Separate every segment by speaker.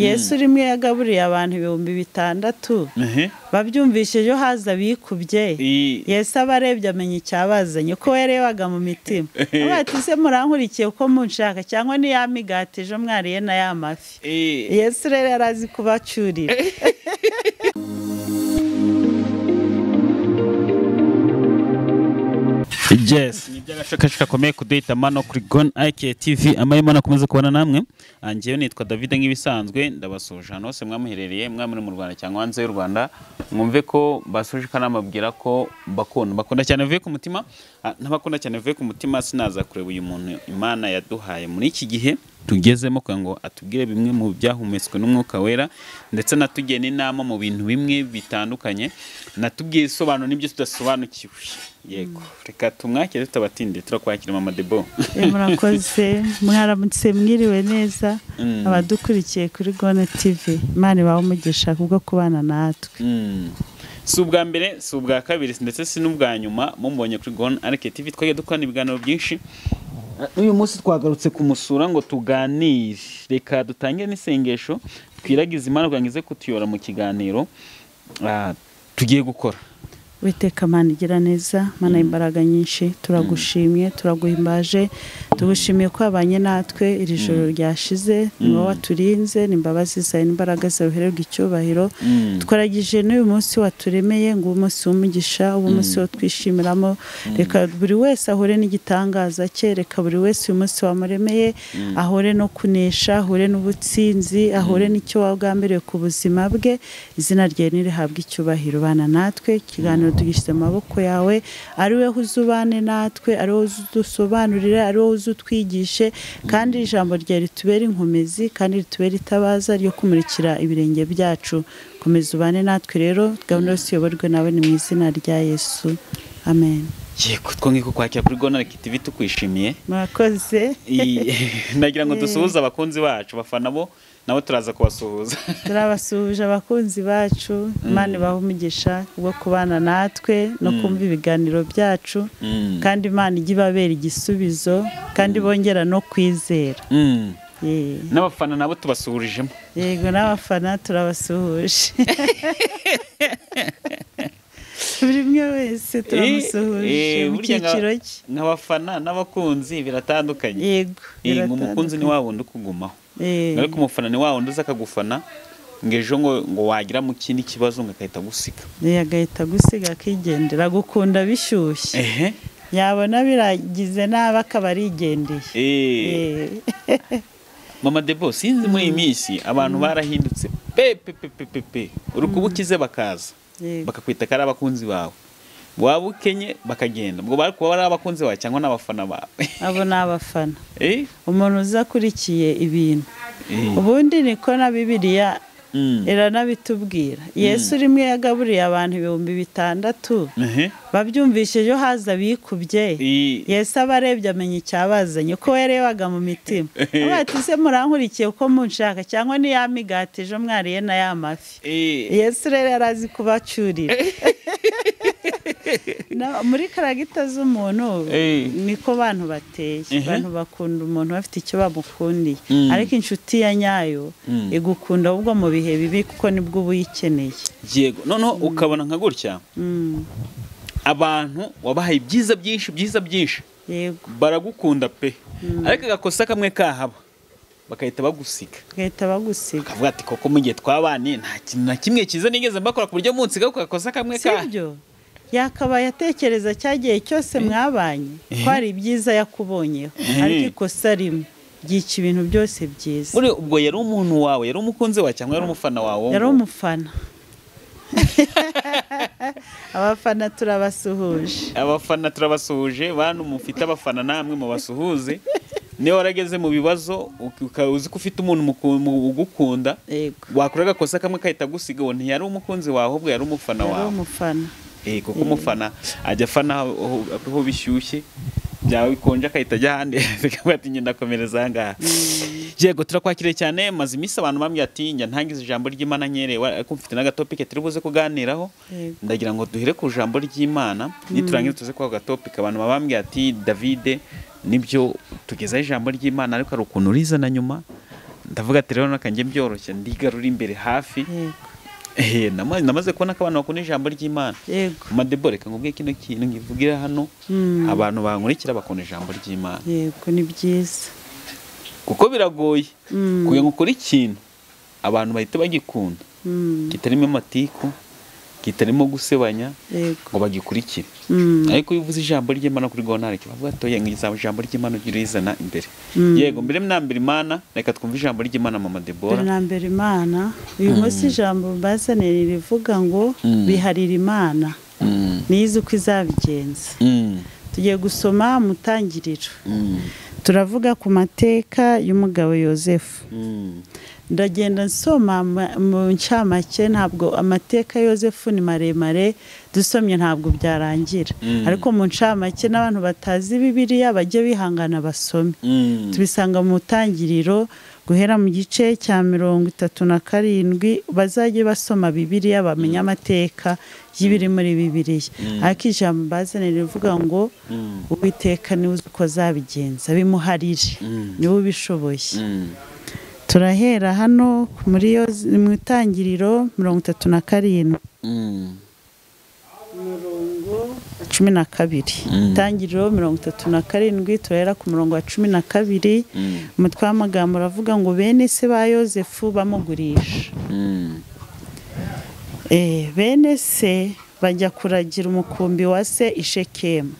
Speaker 1: yesu urimo yagaburiye abantu ibihumbi bitandatu
Speaker 2: ehe
Speaker 1: babyumvishijeho haza abikubye
Speaker 2: I-
Speaker 1: yesu aba arebye amenya icyabazanye uko yarebaga mu mitima avuga ati ese murankurikiye uko munshaka cyangwa niya migati ejo mwariye na ya mafi
Speaker 2: Eh,
Speaker 1: yesu rero yari azi kubacyurira
Speaker 2: yes ni by'agacakacu gakomeye kuduhitamo no kuri gone ike tv amahema nakomeza kubana namwe Ah, njyewe nitwa david nk'ibisanzwe ndabasuje ahantu hose mwamuherereye mwaba muri mu rwanda cyangwa hanze y'u rwanda mwumve ko basuje akanama ababwira ko bakunda bakunda cyane bivuye ku mutima Ah, n'abakunda cyane bivuye ku mutima sinaza kureba uyu muntu imana yaduhaye muri iki gihe tugezemo kugira ngo atubwire bimwe mu byahumetswe n'umwuka wera ndetse natugiye n'inama mu bintu bimwe bitandukanye natubwiye isobanuro n'ibyo tudasobanukiwe yego reka tumwakire tutabatinde turakwakira mama debo
Speaker 1: Eh, murakoze mwaramutse mwiriwe neza abadukurikiye kuri gone tivi imana ibahe umugisha kubwo kubana natwe
Speaker 2: Mm. si ubwa mbere si ubwa kabiri ndetse si n'ubwa nyuma mumubonye kuri gone arike tv twagiye dukorana ibiganiro byinshi uyu munsi twagarutse kumusura ngo tuganire reka dutangire n'isengesho twiragize imana kugira ngo ize kutuyora mu kiganiro ah, tugiye gukora
Speaker 1: witeka mana igira neza mana imbaraga nyinshi turagushimye turaguhimbaje tugushimiye ko wabanye natwe iri joro ryashize ni wowe waturinze ni imbabazi zawe n'imbaraga zawe uhererwa icyubahiro twaragije n'uyu munsi waturemeye ngo uwo munsi w'umugisha uwo munsi wo twishimiramo reka buri wese ahure n'igitangaza cye reka buri wese uyu munsi wamuremeye ahure no kunesha ahure n'ubutsinzi ahure n'icyo wagambiriye ku buzima bwe izina rye ntirihabwe icyubahiro bana natwe ikiganiro tugishyize mu maboko yawe ari we uzubane natwe ari we udusobanurire ari we uzutwigishe kandi ijambo rye ritubere inkomezi kandi ritubere itabaza ryo kumurikira ibirenge byacu komeza ubane natwe rero gahunda yose iyoborwe nawe ni mu izina rya yesu amen
Speaker 2: yego twongeye kukwakira kuri gone arike tv tukwishimiye
Speaker 1: murakoze
Speaker 2: I- nagira ngo dusuhuze abakunzi bacu bafana bo nabo turaza kubasuhuza
Speaker 1: turabasuhuje abakunzi bacu imana ibahe umugisha wo kubana natwe no kumva ibiganiro byacu
Speaker 2: Mm.
Speaker 1: kandi imana ijya ibabera igisubizo kandi bongera no kwizera
Speaker 2: Mm.
Speaker 1: Ye.
Speaker 2: n'abafana nabo tubasuhurijemo
Speaker 1: yego n'abafana turabasuhuje buri umwe wese turamusuhuje
Speaker 2: Eh, eh,
Speaker 1: mu
Speaker 2: burya nka-
Speaker 1: cyiciro cye
Speaker 2: nk'abafana n'abakunzi biratandukanye
Speaker 1: yego
Speaker 2: Eh, ngo umukunzi ni wa wundi ukugumaho
Speaker 1: Eh,
Speaker 2: ariko umufana ni wa wundi uza akagufana ngo ejo ngo ngo wagira mu kindi kibazo ngo agahita agusiga
Speaker 1: eh, agahita gusiga akigendera gukunda bishyushye
Speaker 2: ehe
Speaker 1: yabona biragize nabi akaba arigendeye
Speaker 2: Eh,
Speaker 1: Eh,
Speaker 2: mama debo sinzi muri iyi minsi abantu barahindutse pe pe pe pe pe pe urukuba ukize bakaza
Speaker 1: Yego.
Speaker 2: bakakwita ko ari abakunzi bawe waba ukenye bakagenda ubwo bari kuba ari abakunzi bawe cyangwa n'abafana bawe
Speaker 1: abo ni abafana
Speaker 2: Eh,
Speaker 1: umuntu uzakurikiye ibintu
Speaker 2: eh,
Speaker 1: ubundi niko na bibiliya
Speaker 2: mm,
Speaker 1: iranabitubwira yesu rimwe yagaburiye abantu ibihumbi bitandatu
Speaker 2: ehe,
Speaker 1: babyumvishijeho haza abikubye
Speaker 2: i-
Speaker 1: yesu aba arebye amenya icyabazanye uko yarebaga mu mitima avuga ati ese murankurikiye uko munshaka cyangwa niya migati ejo mwariye na ya mafi
Speaker 2: eh,
Speaker 1: yesu rero yari azi kubacyurira Na- muri karagita z'umuntu
Speaker 2: Eh.
Speaker 1: niko bantu bateye
Speaker 2: Ehe.
Speaker 1: abantu bakunda umuntu bafite icyo bamukundiye
Speaker 2: Mm.
Speaker 1: ariko inshuti ya nyayo
Speaker 2: Mm.
Speaker 1: igukunda ahubwo mu bihe bibi kuko nibwo uba uyikeneye
Speaker 2: yego noneho ukabona nka gutya
Speaker 1: Mm,
Speaker 2: abantu wabahaye ibyiza byinshi byiza byinshi
Speaker 1: yego
Speaker 2: baragukunda pe ariko agakosa kamwe kahaba bagahita bagusiga
Speaker 1: bagahita bagusiga
Speaker 2: bakavuga ati koko mu gihe twabanye nta kintu na kimwe cyiza nigeze mbakora ku buryo munsiga ku gakosa kamwe kahaba
Speaker 1: sibyo yakabaye atekereza cyagiye cyose mwabanye ko hari ibyiza yakubonyeho
Speaker 2: Eh.
Speaker 1: ariko ikosa rimwe ryica ibintu byose byiza
Speaker 2: muri ubwo yari umuntu wawe yari umukunzi wawe cyangwa yari umufana wawe
Speaker 1: yari
Speaker 2: ngo-
Speaker 1: umufana abafana turabasuhuje
Speaker 2: abafana turabasuhuje bantu mufite abafana namwe mubasuhuze niba warageze mu bibazo ukaba uzi ko ufite umuntu muku- mu- ugukunda
Speaker 1: yego
Speaker 2: wakora agakosa kamwe kahita agusiga uwo ntiyari umukunzi wawe ahubwo yari umufana
Speaker 1: yari
Speaker 2: wawe
Speaker 1: umufana
Speaker 2: Eh, kuko umufana ajya afana aho- aho- aho bishyushye byaba bikonje akahita ajya ahandi bikavuga ati ngenda akomereza aha ngaha yego turakwakiriye cyane maze iminsi abantu bambwira ati njya ntangiza ijambo ry'imana nyerewe ariko mfite n'agatopike turi buze kuganiraho
Speaker 1: Yego.
Speaker 2: ndagira ngo duhere ku ijambo ry'imana niturangiza tuze kwa gatopike abantu babambwira ati davide nibyo tugezaho ijambo ry'imana ariko hari ukuntu urizana nyuma ndavuga ati rero nakanjye byoroshye ndigarura imbere hafi
Speaker 1: yego
Speaker 2: ehe nama- namaze kubona ko abantu bakunda ijambo ry'imana
Speaker 1: yego
Speaker 2: madebore reka nkubwiye kino kintu nkivugira hano
Speaker 1: Mm.
Speaker 2: abantu bankurikira bakunda ijambo ry'imana
Speaker 1: yego ni byiza
Speaker 2: kuko biragoye
Speaker 1: Mm.
Speaker 2: kugira ngo ukore ikintu abantu bahita bagikunda
Speaker 1: Mm.
Speaker 2: kitarimo amatiku kitarimo gusebanya
Speaker 1: yego
Speaker 2: ngo bagikurikire
Speaker 1: Mm.
Speaker 2: ariko iyo uvuze ijambo ry'imana kuri gontare kibavuga ati oya ngo ijambo ry'imana ujye urizana imbere
Speaker 1: Mm.
Speaker 2: yego mbere mnambere imana reka twumve ijambo ry'imana mama debora
Speaker 1: mbere na mbere imana uyu munsi ijambo bazaniye rivuga ngo
Speaker 2: Mm.
Speaker 1: biharira imana nize uko izabigenza tugiye gusoma mu tangiriro turavuga ku mateka y'umugabo yosefu ndagenda nsoma ma- mu ncamake ntabwo amateka ya yosefu ni maremare dusomye ntabwo byarangira
Speaker 2: Mm.
Speaker 1: ariko mu ncamake n'abantu batazi bibiliya bajye bihangana basome tubisanga mu tangiriro guhera mu gice cya mirongo itatu na karindwi bazajye basoma bibiliya bamenya amateka y'ibiri muri bibiliya ariko ijambo mbazanira rivuga ngo uwiteka niwe uzi uko azabigenza bimuharire niwe ubishoboye turahera hano muri yo mu itangiriro mirongo itatu na karindwi umurongo wa cumi na kabiri
Speaker 2: Mm.
Speaker 1: itangiriro mirongo itatu na karindwi turahera ku murongo wa cumi na kabiri umutwe w'amagambo uravuga ngo bene se ba yosefu bamugurisha Eh, bene se bajya kuragira umukumbi wa se i shekemu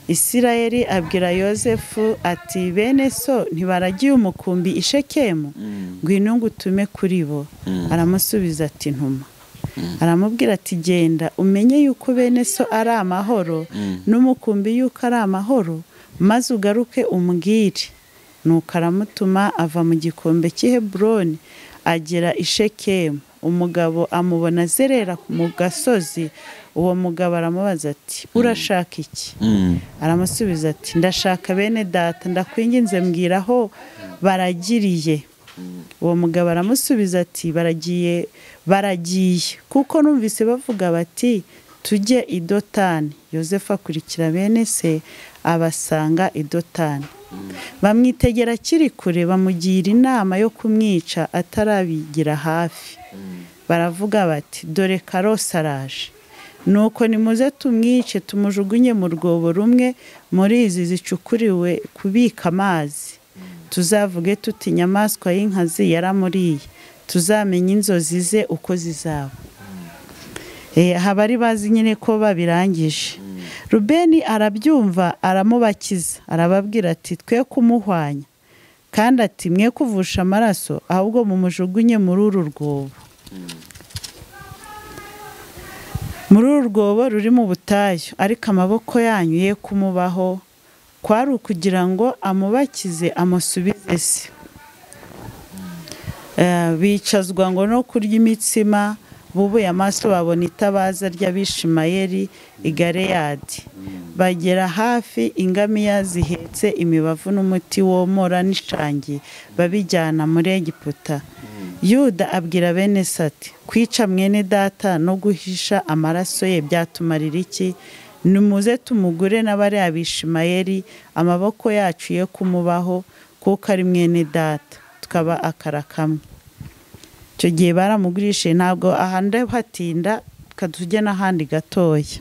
Speaker 1: isirayeli abwira yosefu ati bene so ntibaragiye umukumbi i shekemu ngwino ngutume kuri bo aramusubiza ati ntuma aramubwira ati genda umenye yuko bene so ari amahoro n'umukumbi yuko ari amahoro maze ugaruke umbwire nuko aramutuma ava mu gikombe cy'i Heburoni agera i shekemu umugabo amubona azerera mu gasozi uwo mugabo aramubaza ati urashaka iki aramusubiza ati ndashaka bene data ndakwinginze mbwira aho baragiriye uwo mugabo aramusubiza ati baragiye baragiye kuko numvise bavuga bati tujye i dotani yosefu akurikira bene se abasanga i dotani bamwitegera akiri kure bamugira inama yo kumwica atarabigira hafi baravuga bati dore karose araje nuko nimuze tumwice tumujugunye mu rwobo rumwe muri izi zicukuriwe kubika amazi tuzavuge tuti inyamaswa y'inkazi yaramuriye tuzamenye inzozi ze uko zizaba Eh, aha bari bazi nyine ko babirangije rubeni arabyumva aramubakiza arababwira ati twe kumuhwanya kandi ati mwe kuvusha amaraso ahubwo mumujugunye muri uru rwobo muri uru rwobo ruri mu butayu ariko amaboko yanyu ye kumubaho kwari ukugira ngo amubakize amusubize se Eh, bicazwa ngo no kurya imitsima bubuye amaso babona itabaza ry'abishimayeri i galeyadi bagera hafi ingamiya zihetse imibavu n'umuti womora n'ishangi babijyana muri egiputa yuda abwira bene se ati kwica mwene data no guhisha amaraso ye byatumarira iki nimuze tumugure n'abariya bishimayeri amaboko yacu ye kumubaho kuko ari mwene data tukaba akara kamwe icyo gihe baramugurishije ntabwo ahandi hatinda tujye n'ahandi gatoya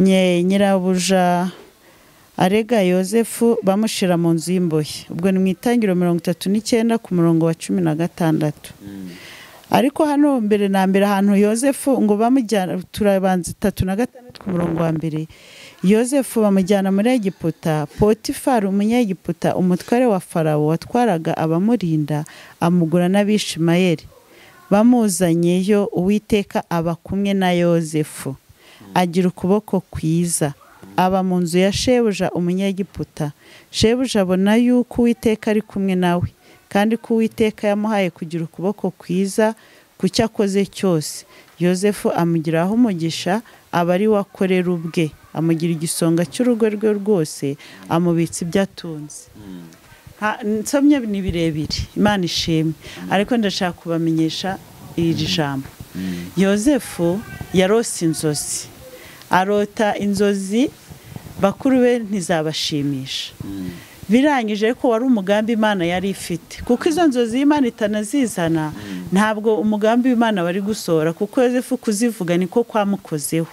Speaker 1: Nye- nyirabuja arega yosefu bamushyira mu nzu y'imbohe ubwo ni mu itangiro mirongo itatu n'icyenda ku murongo wa cumi na gatandatu ariko hano mbere na mbere ahantu yosefu ngo bamujyana turabanza itatu na gatandatu ku murongo wa mbere yosefu bamujyana muri egiputa potifari umunyegiputa umutware wa farawo watwaraga abamurinda amugura n'abishimayeri bamuzanyeyo uwiteka aba kumwe na yosefu agira ukuboko kwiza aba mu nzu ya shebuja umunyegiputa shebuja abona yuko uwiteka ari kumwe nawe kandi ko uwiteka yamuhaye kugira ukuboko kwiza ku cyo akoze cyose yosefu amugiraho umugisha aba ari we akorera ubwe amugira igisonga cy'urugo rwe rwose amubitsa ibyo atunze Ha- nsomye ni birebire imana ishimwe ariko ndashaka kubamenyesha iri jambo yosefu yarose inzozi arota inzozi bakuru be ntizabashimisha birangije ko wari umugambi imana yari ifite kuko izo nzozi y'imana itanazizana ntabwo umugambi w'imana wari gusohora kuko yosefu kuzivuga niko kwamukozeho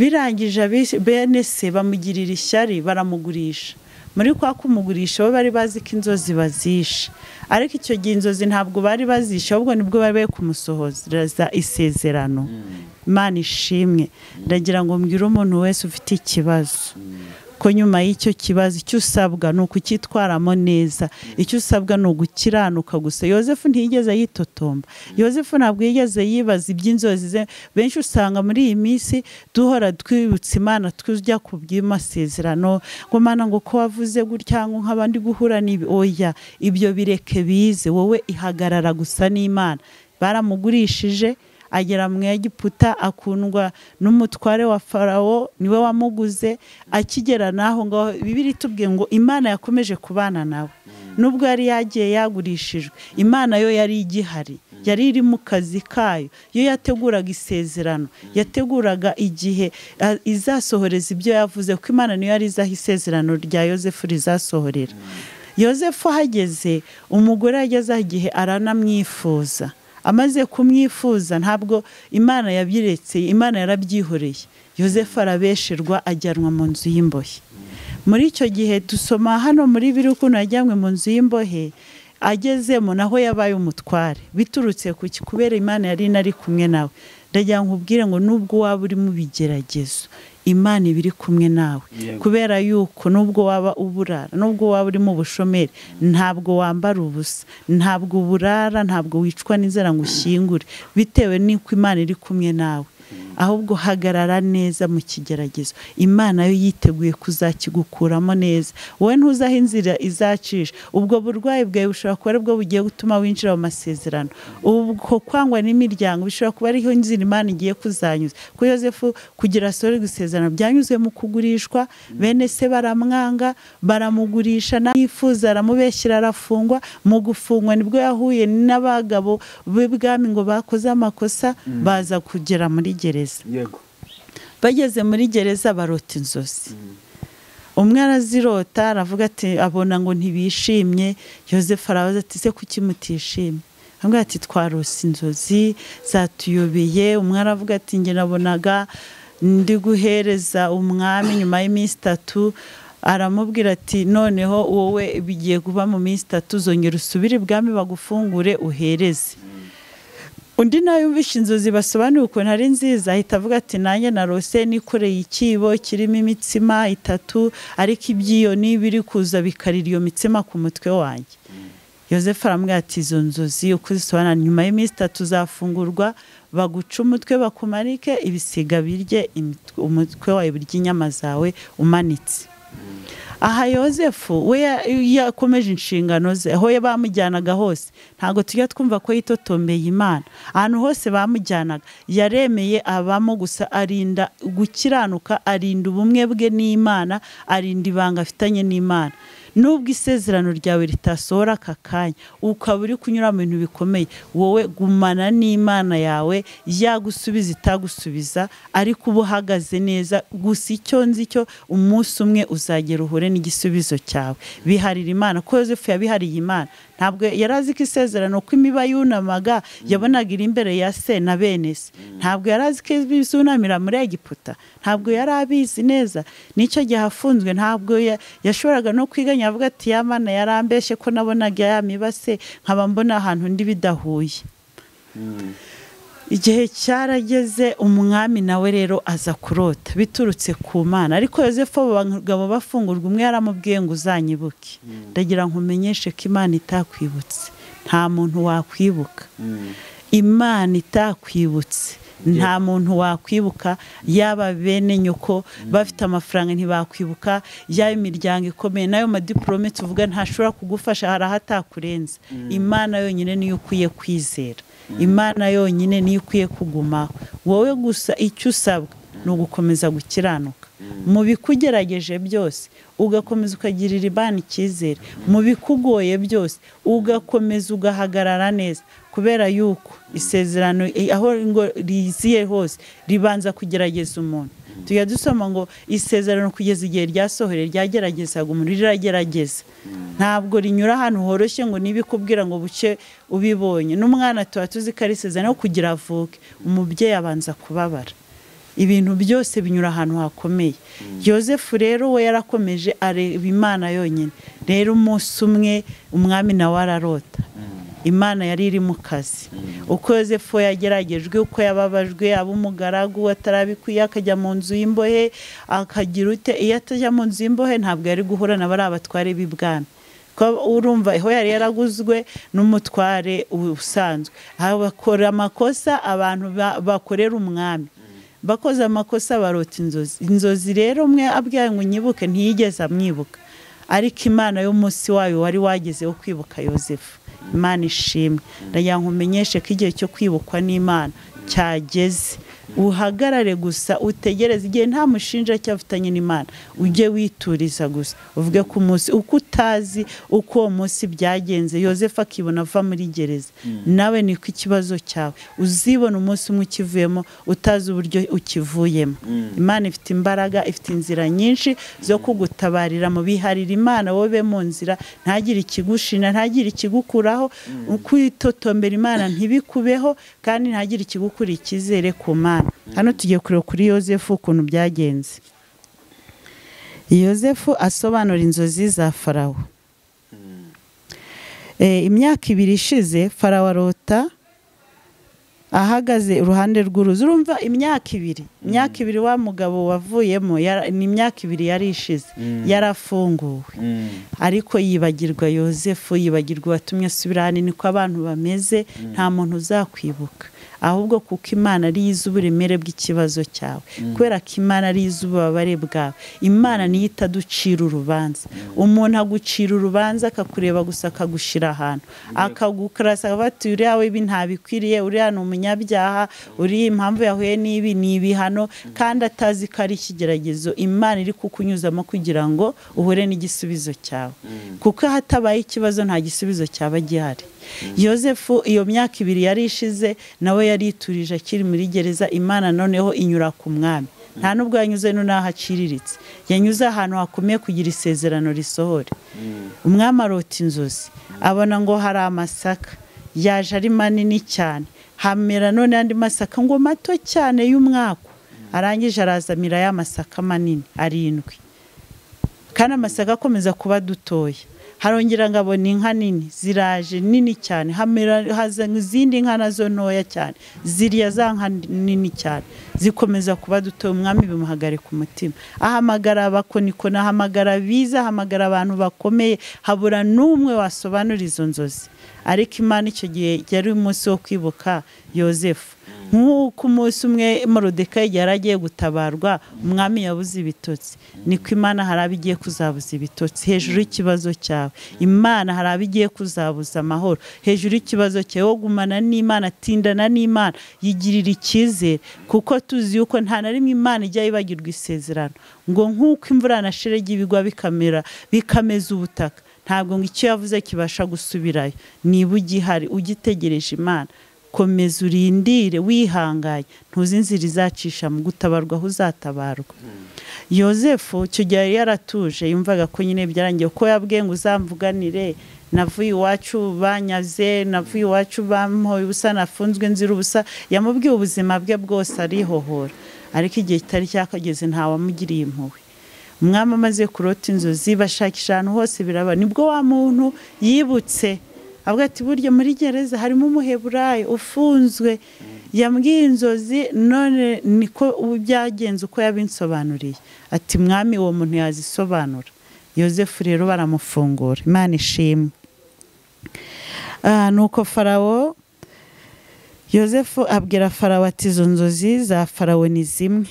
Speaker 1: birangije bene se bamugirira ishyari baramugurisha muri kwa kumugurisha bo bari bazi ko inzozi bazishe ariko icyo gihe inzozi ntabwo bari bazishe ahubwo nibwo bari bari kumusohoreza isezerano imana ishimwe ndagira ngo mbwire umuntu wese ufite ikibazo ko nyuma y'icyo kibazo icyo usabwa ni ukucyitwaramo neza icyo usabwa ni ugukiranuka gusa yosefu ntiyigeze yitotomba yosefu ntabwo yigeze yibaza iby'inzozi ze benshi usanga muri iyi minsi duhora twibutsa imana tujya ku by'amasezerano ngo mana ngo ko wavuze gutya ngo nk'abandi guhura n'ibi oya ibyo bireke bize wowe ihagarara gusa n'imana baramugurishije agera mu Egiputa akundwa n'umutware wa farawo niwe wamuguze akigera n'aho ngaho bibiri tubwiye ngo imana yakomeje kubana nawe nubwo yari yagiye yagurishijwe imana yo yari igihari yari iri mu kazi kayo yo yateguraga isezerano yateguraga igihe izasohoreza ibyo yavuze kuko imana niyo yari izaho isezerano rya yosefu rizasohorera yosefu ahageze umugore yageze aho igihe aranamwifuza amaze kumwifuza ntabwo imana yabyiretse imana yarabyihoreye yosefu arabesherwa ajyanwa mu nzu y'imbohe muri icyo gihe dusoma hano muri biri ukuntu yajyanwe mu nzu y'imbohe agezemo naho yabaye umutware biturutse ku kubera imana yari inari kumwe nawe ndagira ngo ubwire ngo nubwo waba uri mu bigeragezo imana iba iri kumwe nawe kubera yuko nubwo waba uburara nubwo waba uri mu bushomeri ntabwo wambara ubusa ntabwo uburara ntabwo wicwa n'inzara ngo ushyingure bitewe n'uko imana iri kumwe nawe ahubwo hagarara neza mu kigeragezo imana yo yiteguye kuzakigukuramo neza wowe ntuzaho inzira izacisha ubwo burwayi bwawe bushobora kuba aribwo bugiye gutuma winjira mu masezerano ubwo kwangwa n'imiryango bishobora kuba ariho inzira imana igiye kuzanyuza ko yosefu kugira asohore gusezerano byanyuze mu kugurishwa bene se baramwanga baramugurisha yifuza aramubeshyira arafungwa mu gufungwa nibwo yahuye n'abagabo b'ibwami ngo bakoze amakosa baza kugera muri gereza bageze muri gereza barota inzozi umwe arazirota aravuga ati abona ngo ntibishimye yosefu arabaza ati se kuki mutishimye aravuga ati twarose inzozi zatuyobeye umwe aravuga ati njye nabonaga ndi guhereza umwami nyuma y'iminsi itatu aramubwira ati noneho wowe bigiye kuba mu minsi itatu zongera usubire ibwami bagufungure uhereze undi nawe yumvishe inzozi basobanura ukuntu ari nziza ahita avuga ati nanjye na rose nikoreye ikibo kirimo imitsima itatu ariko iby'iyo niba iri kuza bikarira iyo mitsima ku mutwe wanjye yosefu arambwira ati izo nzozi uko zisobanura nyuma y'iminsi itatu zafungurwa baguca umutwe bakumarike ibisiga birye umutwe wawe birya inyama zawe umanitse aha yosefu we yakomeje inshingano ze aho bamujyanaga hose ntabwo tujya twumva ko yitotombeye imana ahantu hose bamujyanaga yaremeye abamo gusa arinda gukiranuka arinda ubumwe bwe n'imana arinda ibanga afitanye n'imana nubwo isezerano ryawe ritasohora aka kanya ukaba uri kunyura mu bintu bikomeye wowe gumana n'imana yawe yagusubiza itagusubiza ariko uba uhagaze neza gusa icyo nzi cyo umunsi umwe uzagera uhure n'igisubizo cyawe biharira imana ko yosefu yabihariye imana ntabwo yari azi ko isezerano ko imiba yunamaga yabonaga iri imbere ya se na bene se ntabwo yari azi ko izunamira muri egiputa ntabwo yari abizi neza n'icyo gihe afunzwe ntabwo yashoboraga no kwiganya avuga ati ya mana yarambeshye ko nabonaga ya mibase nkaba mbona ahantu ndi bidahuye igihe cyarageze umwami nawe rero aza kurota biturutse ku mana ariko yosefu abagabo bafungurwa umwe yaramubwiye ngo uzanyibuke ndagira ngo umenyeshe ko imana itakwibutse nta muntu wakwibuka imana itakwibutse nta muntu wakwibuka yaba bene nyoko bafite amafaranga ntibakwibuka yaba imiryango ikomeye nayo madiporome tuvuga ntashobora kugufasha hari ahatakurenze imana yonyine niyo ukwiye kwizera imana yonyine niyo ukwiye kugumaho wowe gusa icyo usabwa ni ugukomeza gukiranuka mu bikugerageje byose ugakomeza ukagirira ibana icyizere mu bikugoye byose ugakomeza ugahagarara neza kubera yuko isezerano aho riziye hose ribanza kugerageza umuntu tujya dusoma ngo isezerano kugeza igihe ryasohore ryageragezaga umuntu riragerageza ntabwo rinyura ahantu horoshye ngo nibikubwira ngo buke ubibonye n'umwana tuba tuzi ko ari isezerano kugira avuke umubyeyi abanza kubabara ibintu byose binyura ahantu hakomeye yosefu rero we yarakomeje areba imana yonyine rero umunsi umwe umwami nawe ararota imana yari iri mu kazi uko yosefu we yageragejwe uko yababajwe aba umugaragu atarabikwiye akajya mu nzu y'imbohe akagira ute iyo atajya mu nzu y'imbohe ntabwo yari guhura na bariya batware b'ibwami kuko urumva aho yari yaraguzwe n'umutware usanzwe bakora amakosa abantu bakorera umwami bakoze amakosa barota inzozi inzozi rero umwe abwiye ngo nyibuke ntiyigeze amwibuka ariko imana y'umunsi wayo wari wageze wo kwibuka yosefu imana ishimwe ndagira ngo umenyeshe ko igihe cyo kwibukwa n'imana cyageze uhagarare gusa utegereze igihe nta mushinja afitanye n'imana ujye wituriza gusa uvuge ku munsi uko utazi uko uwo munsi byagenze yosefu akibona ava muri gereza nawe niko ikibazo cyawe uzibona umunsi umwe ukivuyemo utazi uburyo ukivuyemo imana ifite imbaraga ifite inzira nyinshi zo kugutabarira mu biharira imana wowe be mu nzira ntagire ikigushina ntagire ikigukuraho kwitotombera imana ntibikubeho kandi ntagire ikigukura icyizere ku mana hano tugiye kureba kuri yosefu ukuntu byagenze yosefu asobanura inzozi za farawo imyaka ibiri ishize farawo arota ahagaze iruhande rw'uruzi urumva imyaka ibiri imyaka ibiri wa mugabo wavuyemo ni imyaka ibiri yari ishize yarafunguwe ariko yibagirwa yosefu yibagirwa uwatumye asubira hano niko abantu bameze nta muntu uzakwibuka ahubwo kuko imana ariyo izi uburemere bw'ikibazo cyawe kubera ko imana ariyo izi ububabare bwawe imana niyo itaducira urubanza umuntu agucira urubanza akakureba gusa akagushyira ahantu akagukarasa bati uriya wibi ntabikwiriye uriya ni umunyabyaha uriya impamvu yahuye n'ibi ni ibihano kandi atazi ko ari ikigeragezo imana iri kukunyuzamo kugira ngo uhure n'igisubizo cyawe kuko hatabaye ikibazo nta gisubizo cyaba gihari yosefu iyo myaka ibiri yari ishize nawe yari iturije akiri muri gereza imana noneho inyura ku mwami nta nubwo yanyuze n'aho aciriritse yanyuze ahantu hakomeye kugira isezerano risohore umwami arota inzozi abona ngo hari amasaka yaje ari manini cyane hamera none andi masaka ngo mato cyane y'umwaka arangije arazamira ya masaka manini arindwi kandi amasaka akomeza kuba dutoya harongera ngo abona inka nini ziraje nini cyane hazana izindi nka nazo ntoya cyane ziriya za nka nini cyane zikomeza kuba duto umwami bimuhagarika umutima ahamagara abakonikoni ahamagara biza ahamagara abantu bakomeye habura n'umwe wasobanura izo nzozi ariko imana icyo gihe yari umunsi wo kwibuka yosefu nk'uko umunsi umwe morodeka yari agiye gutabarwa umwami yabuze ibitotsi niko imana hari abo igiye kuzabuza ibitotsi hejuru y'ikibazo cyawe imana hari abo igiye kuzabuza amahoro hejuru y'ikibazo cyawe wo gumana n'imana atindana n'imana yigirira icyizere kuko tuzi yuko nta na rimwe imana ijya yibagirwa isezerano ngo nk'uko imvura na sheregi bigwa bikamera bikameza ubutaka ntabwo ngo icyo yavuze kibasha gusubirayo niba ugihari ugitegereje imana komeza urindire wihanganye ntuzi inzira izacisha mu gutabarwa aho uzatabarwa yosefu icyo gihe yari yaratuje yumvaga ko nyine byarangiye ko yabwiye ngo uzamvuganire navuye iwacu banyaze navuye iwacu bamuhoye ubusa nafunzwe nzira ubusa yamubwiye ubuzima bwe bwose arihohora ariko igihe kitari cyakageze ntawamugiriye impuhwe umwami amaze kurota inzozi bashakisha ahantu hose biraba nibwo wa muntu yibutse avuga ati burya muri gereza harimo umuheburayo ufunzwe yambwiye inzozi none niko byagenze uko yabinsobanuriye ati mwami uwo muntu yazisobanura yosefu rero baramufungura imana ishimwe nuko farawo yosefu abwira farawo ati izo nzozi za farawo ni zimwe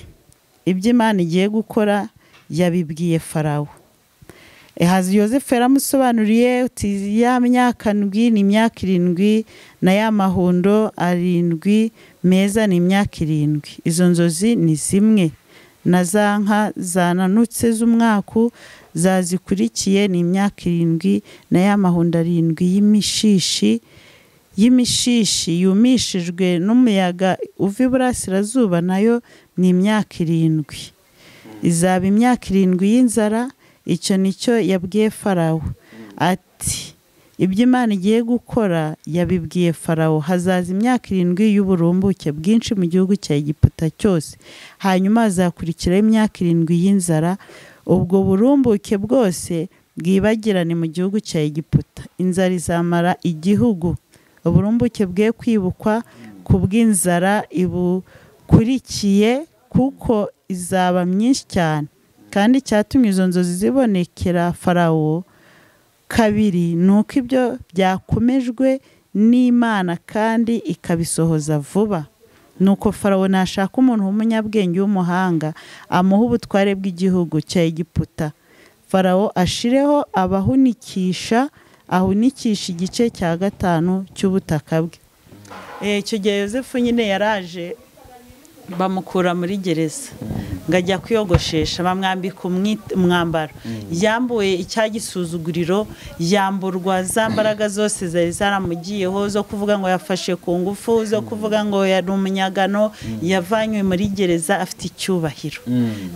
Speaker 1: ibyo imana igiye gukora yabibwiye farawo hazi yosefu yaramusobanuriye uti ya myaka ndwi ni imyaka irindwi na ya mahundo arindwi meza ni imyaka irindwi izo nzozi ni zimwe na za nka zananutse z'umwaku zazikurikiye ni imyaka irindwi na ya mahundo arindwi y'imishishi y'imishishi yumishijwe n'umuyaga uva iburasirazuba nayo ni imyaka irindwi izaba imyaka irindwi y'inzara icyo nicyo yabwiye farawo ati ibyo imana igiye gukora yabibwiye farawo hazaza imyaka irindwi y'uburumbuke bwinshi mu gihugu cya egiputa cyose hanyuma hazakurikiraho imyaka irindwi y'inzara ubwo burumbuke bwose bwibagirane mu gihugu cya egiputa inzara izamara igihugu uburumbuke bwe kwibukwa ku bw'inzara ibukurikiye kuko izaba myinshi cyane kandi icyatumye izo nzozi zibonekera farawo kabiri ni uko ibyo byakomejwe n'imana kandi ikabisohoza vuba nuko farawo nashaka umuntu w'umunyabwenge w'umuhanga amuha ubutware bw'igihugu cya egiputa farawo ashireho abahunikisha ahunikisha igice cya gatanu cy'ubutaka bwe icyo gihe yosefu nyine yaraje bamukura muri gereza ngo ajya kwiyogoshesha bamwambika umwambaro yambuye icya gisuzuguriro yamburwa za mbaraga zose zari zaramugiyeho zo kuvuga ngo yafashe ku ngufu zo kuvuga ngo yari umunyagano yavanywe muri gereza afite icyubahiro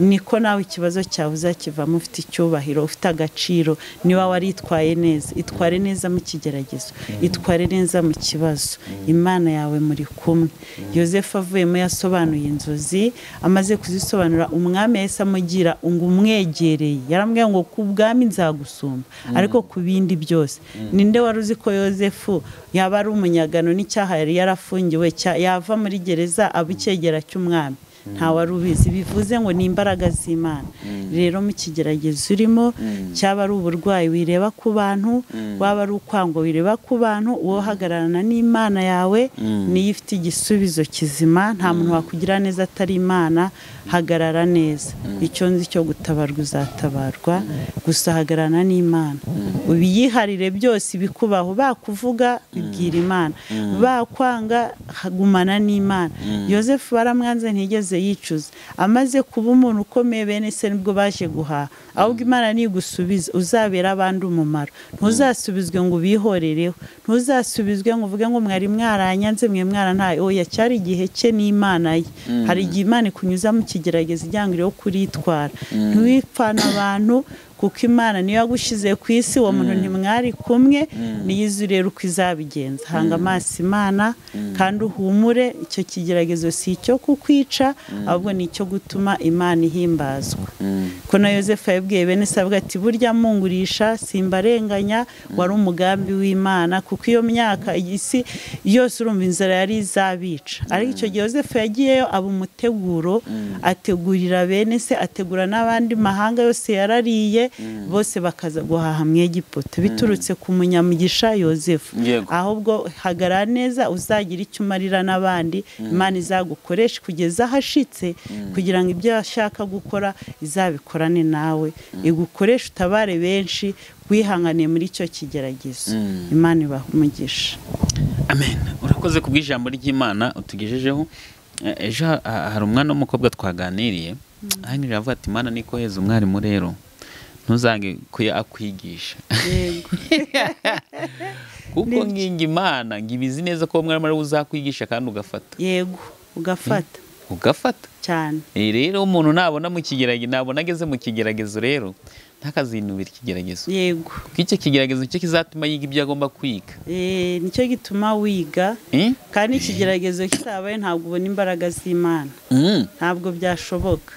Speaker 1: niko nawe ikibazo cyawe uzakivamo ufite icyubahiro ufite agaciro niba waritwaye neza itware neza mu kigeragezo itware neza mu kibazo imana yawe muri kumwe yosefu avuyemo yasobanuye inzozi amaze kuzisobanura umwami yahise amugira ngo umwegereye yaramubwira ngo ku bwami nzagusumba ariko ku bindi byose ninde wari uzi ko yosefu yaba ari umunyagano n'icyaha yari yarafungiwe yava muri gereza aba icyegera cy'umwami ntawari ubizi bivuze ngo ni imbaraga z'imana rero mu kigeragezo urimo cyaba ari uburwayi wireba ku bantu waba ari ukwango wireba ku bantu uwo uhagararana n'imana yawe niyo ifite igisubizo kizima nta muntu wakugira neza atari imana hagarara neza icyo nzi cyo gutabarwa uzatabarwa gusa hagararana n'imana ubiyiharire byose ibikubaho bakuvuga bibwira imana bakwanga hagumana n'imana yosefu baramwanze ntigeze yicuza amaze kuba umuntu ukomeye bene se nibwo baje guhaha ahubwo imana nigusubiza uzabera abandi umumaro ntuzasubizwe ngo ubihorereho ntuzasubizwe ngo uvuge ngo mwari mwaranyanze mwe mwarantaye oya cyari igihe cye n'imana ye hari igihe imana ikunyuza mu kigerageza ijyanga iriho kuritwara ntiwipfana abantu kuko imana niyo yagushyize ku isi uwo muntu ntimwari kumwe niyo izi ureba uko izabigenza hanga amaso imana kandi uhumure icyo kigeragezo si icyo kukwica ahubwo ni icyo gutuma imana ihimbazwa ko na yosefu yabwiye bene sabwa ati burya mungurisha simbarenganya wari umugambi w'imana kuko iyo myaka isi yose urumva inzara yari izabica ariko icyo gihe yosefu yagiyeyo aba umuteguro ategurira bene se ategura n'abandi mahanga yose yarariye bose bakaza guhaha mu egiputa biturutse ku munyamugisha yosefu ahubwo hagara neza uzagira icyo umarira n'abandi imana izagukoresha kugeza ahashitse kugira ngo ibyo ashaka gukora izabikorane nawe igukoreshe utabare benshi wihanganiye muri icyo kigeragezo imana ibaha umugisha
Speaker 2: amen urakoze ku bw'ijambo ry'imana utugejejeho ejo hari umwana w'umukobwa twaganiriye ahangira avuga ati imana niko heza umwarimu rero ntuzange kuya akwigisha kuko nkinga imana ngo ibizi neza ko mwarimu ariwe uzakwigisha kandi ugafata
Speaker 1: yego ugafata
Speaker 2: ugafata
Speaker 1: cyane
Speaker 2: rero umuntu nabona mu kigeragezo nabona ageze mu kigeragezo rero ntakazinubira ikigeragezo
Speaker 1: yego
Speaker 2: kuko icyo kigeragezo nicyo kizatuma yiga ibyo agomba kwiga
Speaker 1: nicyo gituma wiga kandi ikigeragezo kitabaye ntabwo ubona imbaraga z'imana ntabwo byashoboka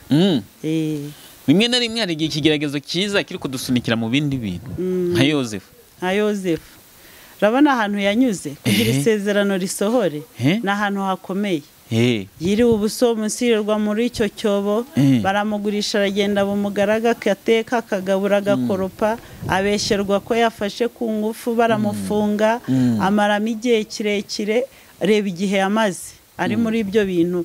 Speaker 2: rimwe na rimwe hari igihe ikigeragezo cyiza kiri kudusunikira mu bindi bintu nka yosefu
Speaker 1: nka yosefu urabona ahantu yanyuze kugira isezerano risohore ni ahantu hakomeye yiriwe ubuso umusirerwa muri icyo cyobo baramugurisha aragenda bumugaraga agateka akagabura agakoropa abeshyerwa ko yafashe ku ngufu baramufunga amaramo igihe kirekire reba igihe yamaze ari muri ibyo bintu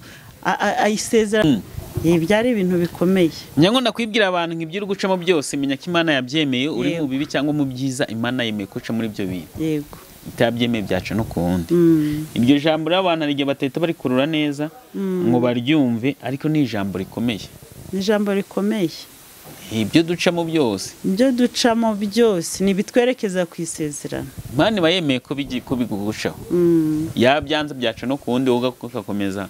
Speaker 1: ayisezerano ibi byari ibintu bikomeye
Speaker 2: nyango nakwibwira abantu nk'ibyo uri gucamo byose menya ko imana yabyemeye uri mu bibi cyangwa mu byiza imana yemeye guca muri ibyo bintu
Speaker 1: yego
Speaker 2: itabyemeye byaca no ku wundi iryo jambo rero abantu hari igihe batahita barikurura neza ngo baryumve ariko ni ijambo rikomeye
Speaker 1: ni ijambo rikomeye
Speaker 2: ibyo ducamo byose
Speaker 1: ibyo ducamo byose ni ibitwerekeza ku isezerano
Speaker 2: imana iba yemeye ko bigucaho yabyanze byaca no ku wundi wowe ugakomeza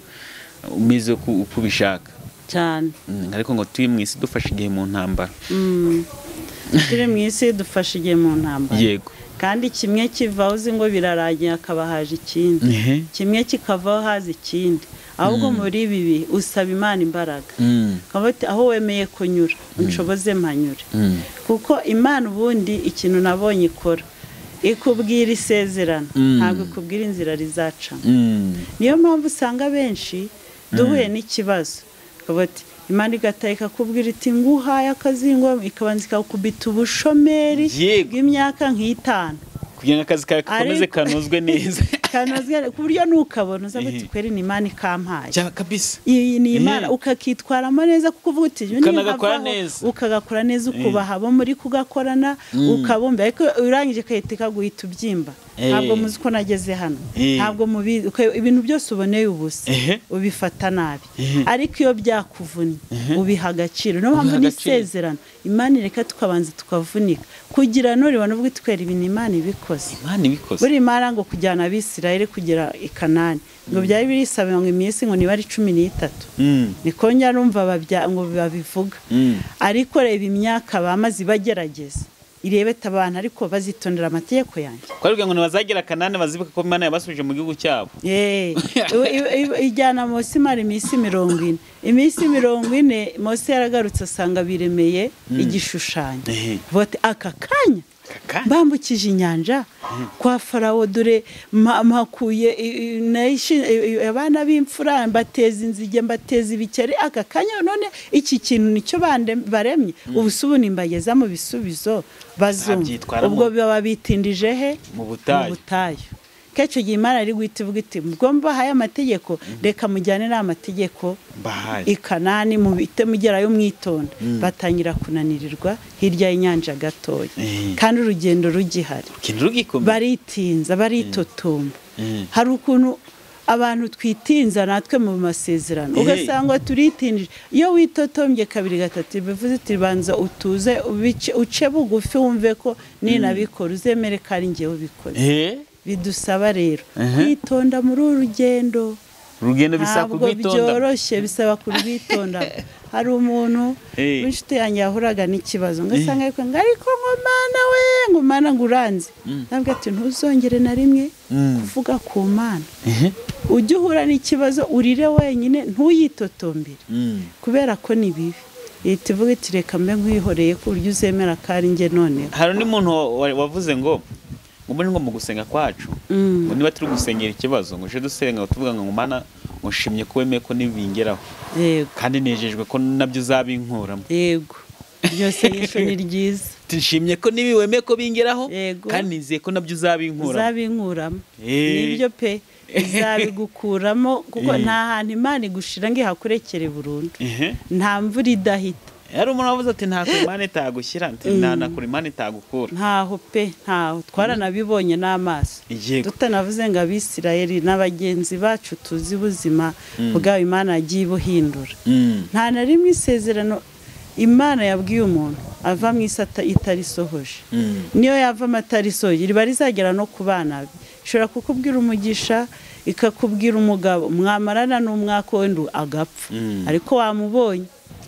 Speaker 2: umeze uko ubishaka
Speaker 1: cyane
Speaker 2: Mm, ariko ngo turi mu isi dufashe igihe mu ntambara
Speaker 1: Mm. turi mu isi dufashe igihe mu ntambara
Speaker 2: yego
Speaker 1: kandi kimwe kivaho uzi ngo biraragiye hakaba haje ikindi
Speaker 2: Ehe.
Speaker 1: kimwe kikavaho haza ikindi ahubwo muri bibi usaba imana imbaraga
Speaker 2: Mm,
Speaker 1: Ukaba uti, aho wemeye kunyura unshoboze mpanyure
Speaker 2: mm,
Speaker 1: kuko imana ubundi ikintu nabonye ikora ikubwira isezerano
Speaker 2: Mm.
Speaker 1: ntabwo ikubwira inzira rizacamo
Speaker 2: mm,
Speaker 1: niyo mpamvu usanga benshi duhuye n'ikibazo Ukavuga uti, imana igataha ikakubwira iti nguhaye akazingo ikabanza ikakubita ubushomeri
Speaker 2: Yego.
Speaker 1: bw'imyaka nk'itanu
Speaker 2: kugira ngo akazi kawe gakomeze
Speaker 1: Ariko-
Speaker 2: kanozwe neza
Speaker 1: Kanozwe- ku buryo nukabona uza
Speaker 2: Ehe.
Speaker 1: guti kweri ni imana ikampaye
Speaker 2: cyaba kabisa
Speaker 1: iyi ni imana
Speaker 2: Eh.
Speaker 1: ukakitwaramo neza kuko uvuga uti "Uyu ni
Speaker 2: Ukanagakora
Speaker 1: nkavaho."
Speaker 2: neza.
Speaker 1: ukagakora neza ukubaha abo muri kugakorana ukabumva ariko urangije kahita ikaguhita ubyimba
Speaker 2: Eh.
Speaker 1: ntabwo muzi ko nageze hano
Speaker 2: Eh.
Speaker 1: ntabwo mubizi uka- ibintu byose uboneye ubusa
Speaker 2: Ehe.
Speaker 1: ubifata nabi
Speaker 2: Ehe.
Speaker 1: ariko iyo byakuvunye ubiha agaciro niyo mpamvu
Speaker 2: Ubiha agaciro.
Speaker 1: n'isezerano imana ireka tukabanza tukavunika kugira n'uribona ubwo itwera ibintu imana ibikoze
Speaker 2: imana ibikoze
Speaker 1: buri mara ngo kujyana abisirayeli kugera i kanani ngo byari birisaba ngo iminsi ngo niba ari cumi n'itatu
Speaker 2: Mm,
Speaker 1: niko njya numva babya- ngo babivuga
Speaker 2: mm,
Speaker 1: ariko reba imyaka bamaze bagerageza irebeta abantu ariko bazitondera amategeko yanjye
Speaker 2: twavuga ngo ntibazagera kanani bazibuka ko imana yabasubije mu gihugu cyabo
Speaker 1: Yeee, i- i- i- ijyana Mose imara iminsi mirongo ine iminsi mirongo ine Mose yaragarutse asanga biremeye igishushanyo
Speaker 2: Ehe.
Speaker 1: bote aka kanya
Speaker 2: Kaka.
Speaker 1: mbambukije inyanja kwa farawo dore ma- mpakuye i- i- nayishi- i- i- abana b'imfura mbateza inzige mbateza ibikeri aka kanya none iki kintu nicyo bande- baremye ubu si ubu nimbageza mu bisubizo bazumva
Speaker 2: Babyitwaramo.
Speaker 1: ubwo baba bitindije he
Speaker 2: Mu butayu.
Speaker 1: mu butayu kenshi igihe imana iri guhita ivuga iti ubwo mbahaye amategeko reka mujyane n'aya mategeko
Speaker 2: mbahaye
Speaker 1: i kanani mubite mugerayo mwitonda batangira kunanirirwa hirya y'inyanja gatoya
Speaker 2: Eh.
Speaker 1: kandi urugendo rugihari
Speaker 2: ikintu rugikomeye
Speaker 1: baritinza baritotomba
Speaker 2: Mm.
Speaker 1: hari ukuntu abantu twitinza natwe mu masezerano
Speaker 2: Eh.
Speaker 1: ugasanga turitindije iyo witotombye kabiri gatatu bivuze uti banza utuze ubice- uce bugufi wumve ko ninabikora uzemere ko ari njyewe ubikoze
Speaker 2: Ehe.
Speaker 1: bidusaba rero
Speaker 2: Ehe.
Speaker 1: kwitonda muri uru rugendo
Speaker 2: urugendo bisaba
Speaker 1: ntabwo
Speaker 2: kurwitonda
Speaker 1: byoroshye bisaba kurwitonda hari umuntu
Speaker 2: Eh.
Speaker 1: w'inshuti yanjye yahuraga n'ikibazo ngasanga ariko ngo ariko ngo mana we ngo mana ngo uranze ntabwo ati ntuzongere na rimwe
Speaker 2: Mm.
Speaker 1: kuvuga ku mana
Speaker 2: Ehe.
Speaker 1: ujye uhura n'ikibazo urire wenyine ntuyitotombere
Speaker 2: Mm.
Speaker 1: kubera ko ni bibi leta ivuga iti reka mbe nkwihoreye ku buryo uzemera ko ari njye noneho
Speaker 2: hari undi muntu wa- wavuze ngo ngo mbone ngo mu gusenga kwacu
Speaker 1: Mm.
Speaker 2: ngo niba turi gusengera ikibazo ngo uje dusenga ngo tuvuga ngo mana ngo nshimye ko wemeye ko nibingeraho
Speaker 1: yego
Speaker 2: kandi nejejwe ko nabyo uzabinkuramo
Speaker 1: yego byose yisho ni ryiza
Speaker 2: nshimye ko nibi wemeye ko bingeraho
Speaker 1: Yego.
Speaker 2: kandi nizeye ko nabyo uzabinkuramo
Speaker 1: zabinkuramo
Speaker 2: Eh.
Speaker 1: nibyo pe izabigukuramo kuko
Speaker 2: Eh.
Speaker 1: nta hantu imana igushira ngo ihakurekere burundu
Speaker 2: Ehe.
Speaker 1: nta mvura idahita
Speaker 2: hari umuntu wavuze ati nta kurimani itagushyira nta na kurimani itagukura
Speaker 1: ntaho pe ntaho twaranabibonye n'amaso
Speaker 2: yego
Speaker 1: tutanavuze ngo abisirayeli n'abagenzi bacu tuzi ubuzima bwabo imana yagiye ibuhindura
Speaker 2: Mm.
Speaker 1: nta na rimwe isezerano imana yabwiye umuntu ava mu isi ata- itarisohoje
Speaker 2: Mm.
Speaker 1: niyo yava amata risohoye riba rizagera no ku bana be ishobora kukubwira umugisha ikakubwira umugabo mwamarana n'umwaka w'indu agapfa
Speaker 2: Mm.
Speaker 1: ariko wamubonye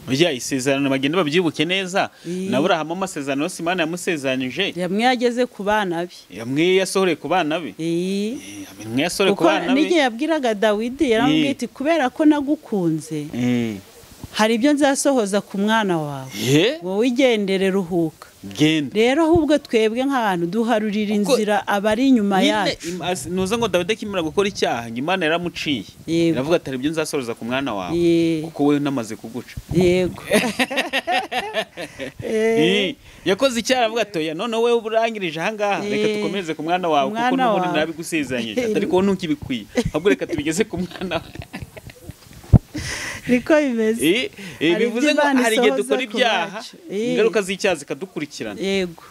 Speaker 2: Ujya isezerano bagenda babyibuke neza
Speaker 1: Ii.
Speaker 2: na Aburahamu amasezerano yose Imana yamusezeranyije
Speaker 1: yamwe yageze ku bana be
Speaker 2: yamwe yasohoreye ku bana be
Speaker 1: Iyi.
Speaker 2: Eh, amwe yasohoreye ku
Speaker 1: kuko
Speaker 2: bana be
Speaker 1: n'igihe yabwiraga dawidi yaramubwiye
Speaker 2: Ii.
Speaker 1: iti kubera ko nagukunze
Speaker 2: Eh.
Speaker 1: hari ibyo nzasohoza ku mwana wawe
Speaker 2: Eh?
Speaker 1: wowe igendere ruhuka
Speaker 2: genda
Speaker 1: rero ahubwo twebwe nk'abantu duharurira
Speaker 2: Kuko-
Speaker 1: inzira abari inyuma
Speaker 2: nyine
Speaker 1: yacu
Speaker 2: im- as- nuza ngo dawidi akimara gukora icyaha ngo imana yaramuciye
Speaker 1: Yego.
Speaker 2: iravuga atari ibyo nzasoreza ku mwana wawe
Speaker 1: Yee.
Speaker 2: kuko wowe namaze kuguca
Speaker 1: yego Eh.
Speaker 2: Eh, yakoze icyaha aravuga atoya none wowe urangirije ahangaha reka
Speaker 1: Eh.
Speaker 2: dukomereze ku mwana wawe kuko
Speaker 1: Umwana
Speaker 2: n'ubundi
Speaker 1: wawe.
Speaker 2: nabigusezeranyije ariko wowe ntukibikwiye ahubwo reka tubigeze ku mwana wawe
Speaker 1: niko bimeze
Speaker 2: Eh, eh,
Speaker 1: Hari
Speaker 2: bivuze
Speaker 1: ibyo
Speaker 2: ngo
Speaker 1: Imana
Speaker 2: hari igihe
Speaker 1: isohoza
Speaker 2: dukora
Speaker 1: ku
Speaker 2: ibyaha
Speaker 1: bacu. Eh.
Speaker 2: ingaruka z'icyaha zikadukurikirana
Speaker 1: yego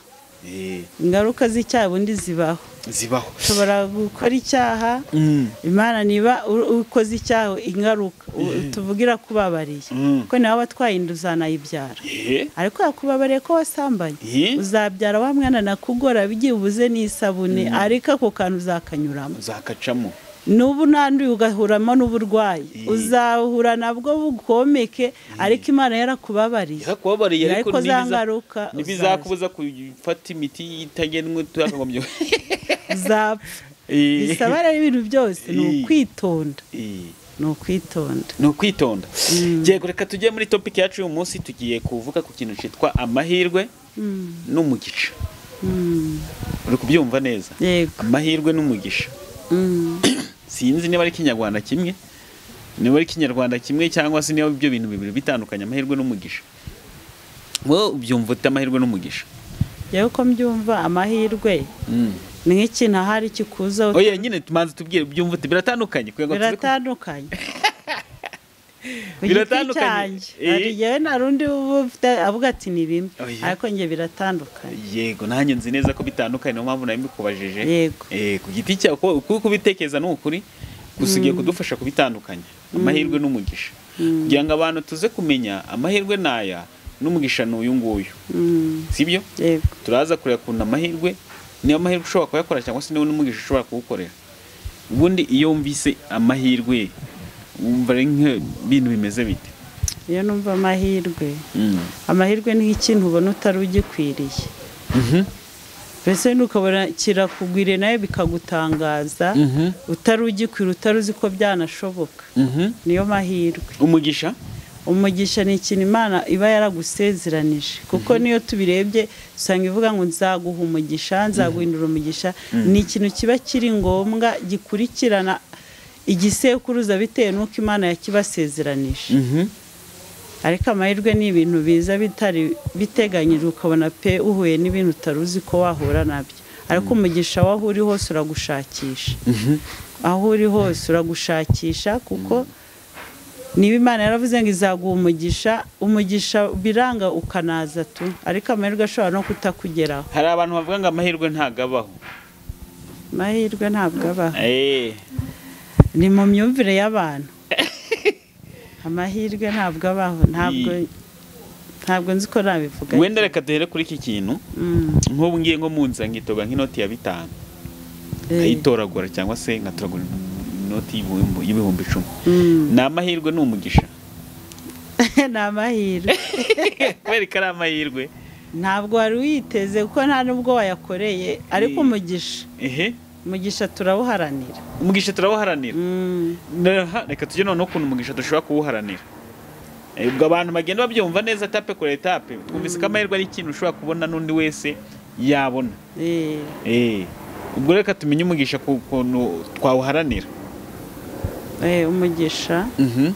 Speaker 2: Eh,
Speaker 1: ingaruka z'icyaha ubundi zibaho
Speaker 2: zibaho
Speaker 1: ushobora gukora icyaha
Speaker 2: Mm,
Speaker 1: imana niba u- ukoze icyaha ingaruka u- tuvugira kubabariye
Speaker 2: Mm.
Speaker 1: kuko nawe watwaye inda uzanayibyara
Speaker 2: eh,
Speaker 1: ariko yakubabariye ko wasambanye
Speaker 2: Eh.
Speaker 1: uzabyara wa mwana nakugora bigiye ubuze n'isabune ariko ako kantu uzakanyuramo
Speaker 2: uzakacamo
Speaker 1: n'ubu nanduye ugahuramo n'uburwayi uzahura nabwo bukomeke ariko imana yarakubabariye
Speaker 2: yakubabariye ariko
Speaker 1: ariko za ngaruka
Speaker 2: ntibizakubuza gufata imiti itagenwe tutakagombye
Speaker 1: uzapfa bisaba rero ibintu byose ni ukwitonda ni ukwitonda
Speaker 2: ni ukwitonda yego reka tujye muri topiki yacu y'uyu munsi tugiye kuvuga ku kintu cyitwa amahirwe n'umugisha uri kubyumva neza
Speaker 1: yego
Speaker 2: amahirwe n'umugisha
Speaker 1: Mm.
Speaker 2: sinzi niba ari ikinyarwanda kimwe niba ari ikinyarwanda kimwe cyangwa se niba ibyo bintu bibiri bitandukanye amahirwe n'umugisha wowe ubyumva ute amahirwe n'umugisha
Speaker 1: yewe ko mbyumva amahirwe
Speaker 2: Mm.
Speaker 1: ni nk'ikintu ahari kikuza
Speaker 2: oya nyine tumanze tubwire byumva ute biratandukanye kugira ngo tuze ku-
Speaker 1: biratandukanye ku giti
Speaker 2: Biratandukanye.
Speaker 1: cyanjye
Speaker 2: Eh.
Speaker 1: hari yewe nta rundi uba ufite avuga ati ni bimwe
Speaker 2: Oya.
Speaker 1: ariko njye biratandukanye
Speaker 2: yego nanjye nzi neza ko bitandukanye niyo mpamvu nawe mbikubajije
Speaker 1: Yego.
Speaker 2: Eh, ku giti cyawe kuko kuko kubitekereza ni ukuri gusa ugiye kudufasha kubitandukanya amahirwe n'umugisha kugira ngo abantu tuze kumenya amahirwe ni aya n'umugisha ni uyu nguyu
Speaker 1: Mm,
Speaker 2: sibyo
Speaker 1: yego
Speaker 2: turaza kureba ukuntu amahirwe niyo amahirwe ushobora kuyakora cyangwa se niba n'umugisha ushobora kuwukorera ubundi iyo wumvise amahirwe wumva ari nk'ibintu bimeze bite
Speaker 1: iyo numva amahirwe
Speaker 2: Mm.
Speaker 1: amahirwe ni nk'ikintu ubona utari ugikwiriye
Speaker 2: Mhm.
Speaker 1: mbese n'ukabona kirakugwiriye nawe bikagutangaza
Speaker 2: Mhm.
Speaker 1: utari ugikwiriye utari uzi ko byanashoboka
Speaker 2: Mhm.
Speaker 1: niyo mahirwe
Speaker 2: umugisha
Speaker 1: umugisha ni ikintu imana iba yaragusezeranije kuko niyo tubirebye usanga ivuga ngo nzaguha umugisha nzaguhindura umugisha ni ikintu kiba kiri ngombwa gikurikirana igisekuruza bitewe n'uko imana yakibasezeranije
Speaker 2: Mhm.
Speaker 1: ariko amahirwe ni ibintu biza bitari biteganyijwe ukabona pe uhuye n'ibintu utari uzi ko wahura nabyo ariko umugisha aho uri hose uragushakisha
Speaker 2: Mhm.
Speaker 1: aho uri hose uragushakisha kuko niba imana yaravuze ngo izaguha umugisha umugisha biranga ukanaza tu ariko amahirwe ashobora no kutakugeraho
Speaker 2: hari abantu bavuga ngo amahirwe ntabwo abaho
Speaker 1: amahirwe ntabwo abaho
Speaker 2: Eh,
Speaker 1: ni mu myumvire y'abantu amahirwe ntabwo abaho ntabwo ntabwo nzi ko nabivuga
Speaker 2: wenda reka duhere kuri iki kintu
Speaker 1: Mm,
Speaker 2: nk'ubu ngiye nko mu nzira nkitoga nk'inoti ya bitanu
Speaker 1: eh,
Speaker 2: nkayitoragura cyangwa se nkatoragura inoti y'ibihumbi- y'ibihumbi icumi
Speaker 1: mm.
Speaker 2: ni amahirwe ni umugisha
Speaker 1: ni amahirwe
Speaker 2: kubera ko ari amahirwe
Speaker 1: ntabwo wari witeze kuko nta nubwo wayakoreye ariko
Speaker 2: Eh.
Speaker 1: umugisha
Speaker 2: ehe
Speaker 1: umugisha turawuharanira
Speaker 2: umugisha turawuharanira
Speaker 1: Mm.
Speaker 2: Naha, reka tujye noneho ukuntu umugisha dushobora kuwuharanira Eh, ubwo abantu bagenda babyumva neza etape kuri etape twumvise ko amahirwe ari ikintu ushobora kubona n'undi wese yabona
Speaker 1: Eh.
Speaker 2: Eh, ubwo reka tumenye umugisha ku kuntu twawuharanira
Speaker 1: Eh, umugisha
Speaker 2: Mhm.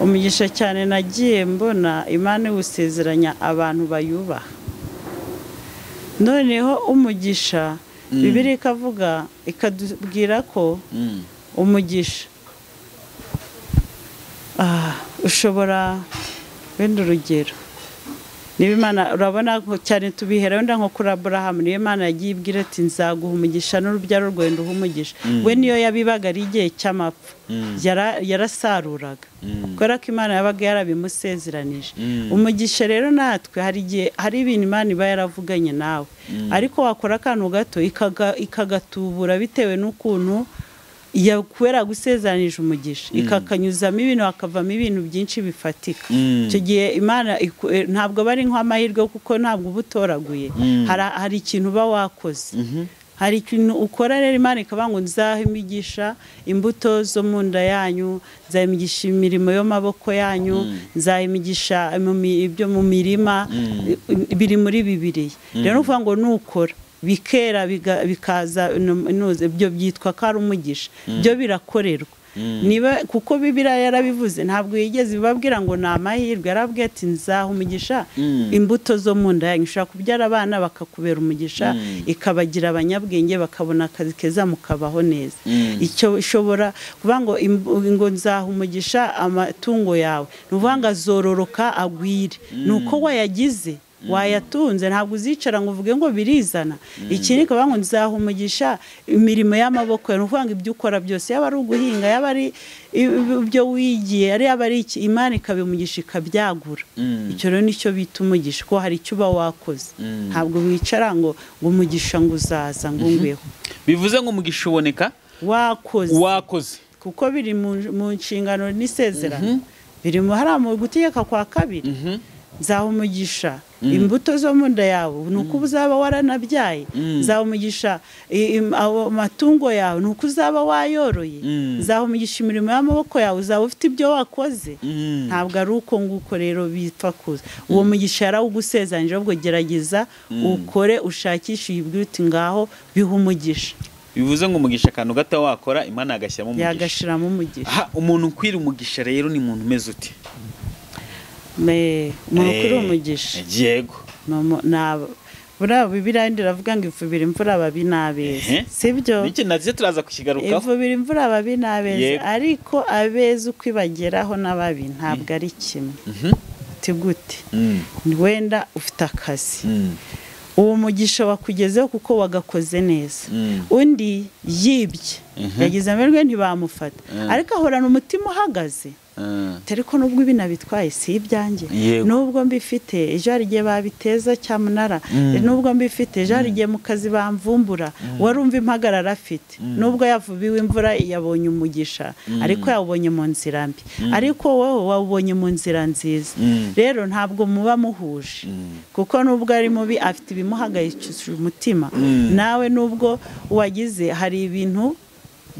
Speaker 1: umugisha cyane nagiye mbona imana iwusezeranya abantu bayubaha noneho umugisha
Speaker 2: Mm.
Speaker 1: bibiri ikavuga ikatubwira ko
Speaker 2: Mm.
Speaker 1: umugisha Ah, ushobora wenda urugero niba imana urabona ko cyane tubihera wenda nko kuri aburahamu niyo imana yagiye ibwira ati nzaguha umugisha n'urubyaro rwawe nduha umugisha we niyo yabibaga ari igihe cy'amapfa
Speaker 2: Mm.
Speaker 1: Yara- yarasaruraga
Speaker 2: Mm.
Speaker 1: kubera ko imana yabaga yarabimusezeranije
Speaker 2: Mm.
Speaker 1: umugisha rero natwe hari igihe hari ibintu imana iba yaravuganye nawe ariko wakora akantu gato ikaga- ikagatubura bitewe n'ukuntu ya- kubera gusezeranije umugisha ikakanyuzamo ibintu hakavamo ibintu byinshi bifatika
Speaker 2: Mm.
Speaker 1: icyo gihe imana iku- eh, ntabwo aba ari nk'amahirwe kuko ntabwo uba utoraguye
Speaker 2: Mm.
Speaker 1: Hari- hari ikintu uba wakoze
Speaker 2: Mhm.
Speaker 1: hari ikintu ukora rero imana ikavuga ngo nzaha imigisha imbuto zo mu nda yanyu nzahimigisha imirimo y'amaboko yanyu nzahimigisha mu mi- ibyo mu mirima biri muri bibiliya rero ni ukuvuga ngo nukora bikera biga- bikaza nu- nuze, ibyo byitwa ko ari umugisha byo birakorerwa niba kuko bibiriya yarabivuze ntabwo yigeze ibabwira ngo ni amahirwe yarabwiye ati nzaha umugisha
Speaker 2: Mm.
Speaker 1: imbuto zo mu nda yanyu ushobora kubyara abana bakakubera umugisha ikabagira abanyabwenge bakabona akazi keza mukabaho neza
Speaker 2: Mm.
Speaker 1: icyo ishobora kuvuga ngo imb- ngo nzaha umugisha amatungo yawe ni ukuvuga ngo azororoka agwire ni uko wayagize wayatunze ntabwo uzicara ngo uvuge ngo birizana ikindi ikaba ngo nzaha umugisha imirimo y'amaboko yawe ni ukuvuga ngo ibyo ukora byose yaba ari uguhinga yaba ari i- i- ibyo wigiye ari yaba ari iki imana ikabimugisha ikabyagura
Speaker 2: Mm.
Speaker 1: icyo rero nicyo bita umugisha kuko hari icyo uba wakoze ntabwo wicara ngo ngo umugisha ngo uzaza ngo ngweho
Speaker 2: bivuze ngo umugisha uboneka
Speaker 1: wakoze
Speaker 2: wakoze
Speaker 1: kuko biri mu- mu nshingano n'isezerano birimo hariya mu gutegeka kwa kabiri nzaha umugisha imbuto zo mu nda yawe ni uko uzaba waranabyaye
Speaker 2: Mm.
Speaker 1: nzaha umugisha i- im- awo matungo yawe ni uko uzaba wayoroye
Speaker 2: Mm.
Speaker 1: nzaha umugisha imirimo y'amaboko yawe uzaba ufite ibyo wakoze
Speaker 2: Mm.
Speaker 1: ntabwo ari uko nguko rero bipfa kuza uwo mugisha yarawugusezanije ahubwo gerageza ukore ushakishe uyibwire uti ngaho biha umugisha
Speaker 2: bivuze ngo umugisha akantu gato wakora imana yagashyiramo umugisha
Speaker 1: yagashiramo umugisha
Speaker 2: aha umuntu ukwira umugisha rero ni umuntu umeze ute
Speaker 1: Me- umuntu ukuri
Speaker 2: Eh,
Speaker 1: umugisha
Speaker 2: yego
Speaker 1: ni umu- ni aba- buriya bibiriya ndi iravuga ngo ivubira imvura ababi n'abeza
Speaker 2: Ehe.
Speaker 1: sibyo
Speaker 2: n'iki nabyo turaza kukigarukaho
Speaker 1: ivubira imvura ababi n'abeza
Speaker 2: Yego.
Speaker 1: ariko abeza uko ibageraho n'ababi ntabwo ari kimwe
Speaker 2: Mhm.
Speaker 1: uti gute
Speaker 2: Mm,
Speaker 1: wenda ufite akazi
Speaker 2: mm,
Speaker 1: uwo mugisha wakugezeho kuko wagakoze neza
Speaker 2: mm.
Speaker 1: undi yibye yagize amahirwe ntibamufata
Speaker 2: Mhm.
Speaker 1: ariko ahorana umutima uhagaze
Speaker 2: Ah,
Speaker 1: dore ko nubwo ibi nabitwaye si ibyanjye
Speaker 2: Yego.
Speaker 1: nubwo mbifite ejo hari igihe babiteza cyamunara
Speaker 2: Mm.
Speaker 1: nubwo mbifite ejo hari igihe mu kazi bamvumbura wari umva impagarara afite nubwo yavubiwe imvura yabonye umugisha ariko yawubonye mu nzira mbi ariko wowe wawubonye mu nzira nziza
Speaker 2: Mm.
Speaker 1: rero ntabwo muba muhuje kuko nubwo ari mubi afite ibimuhagayikishije umutima nawe nubwo wagize hari ibintu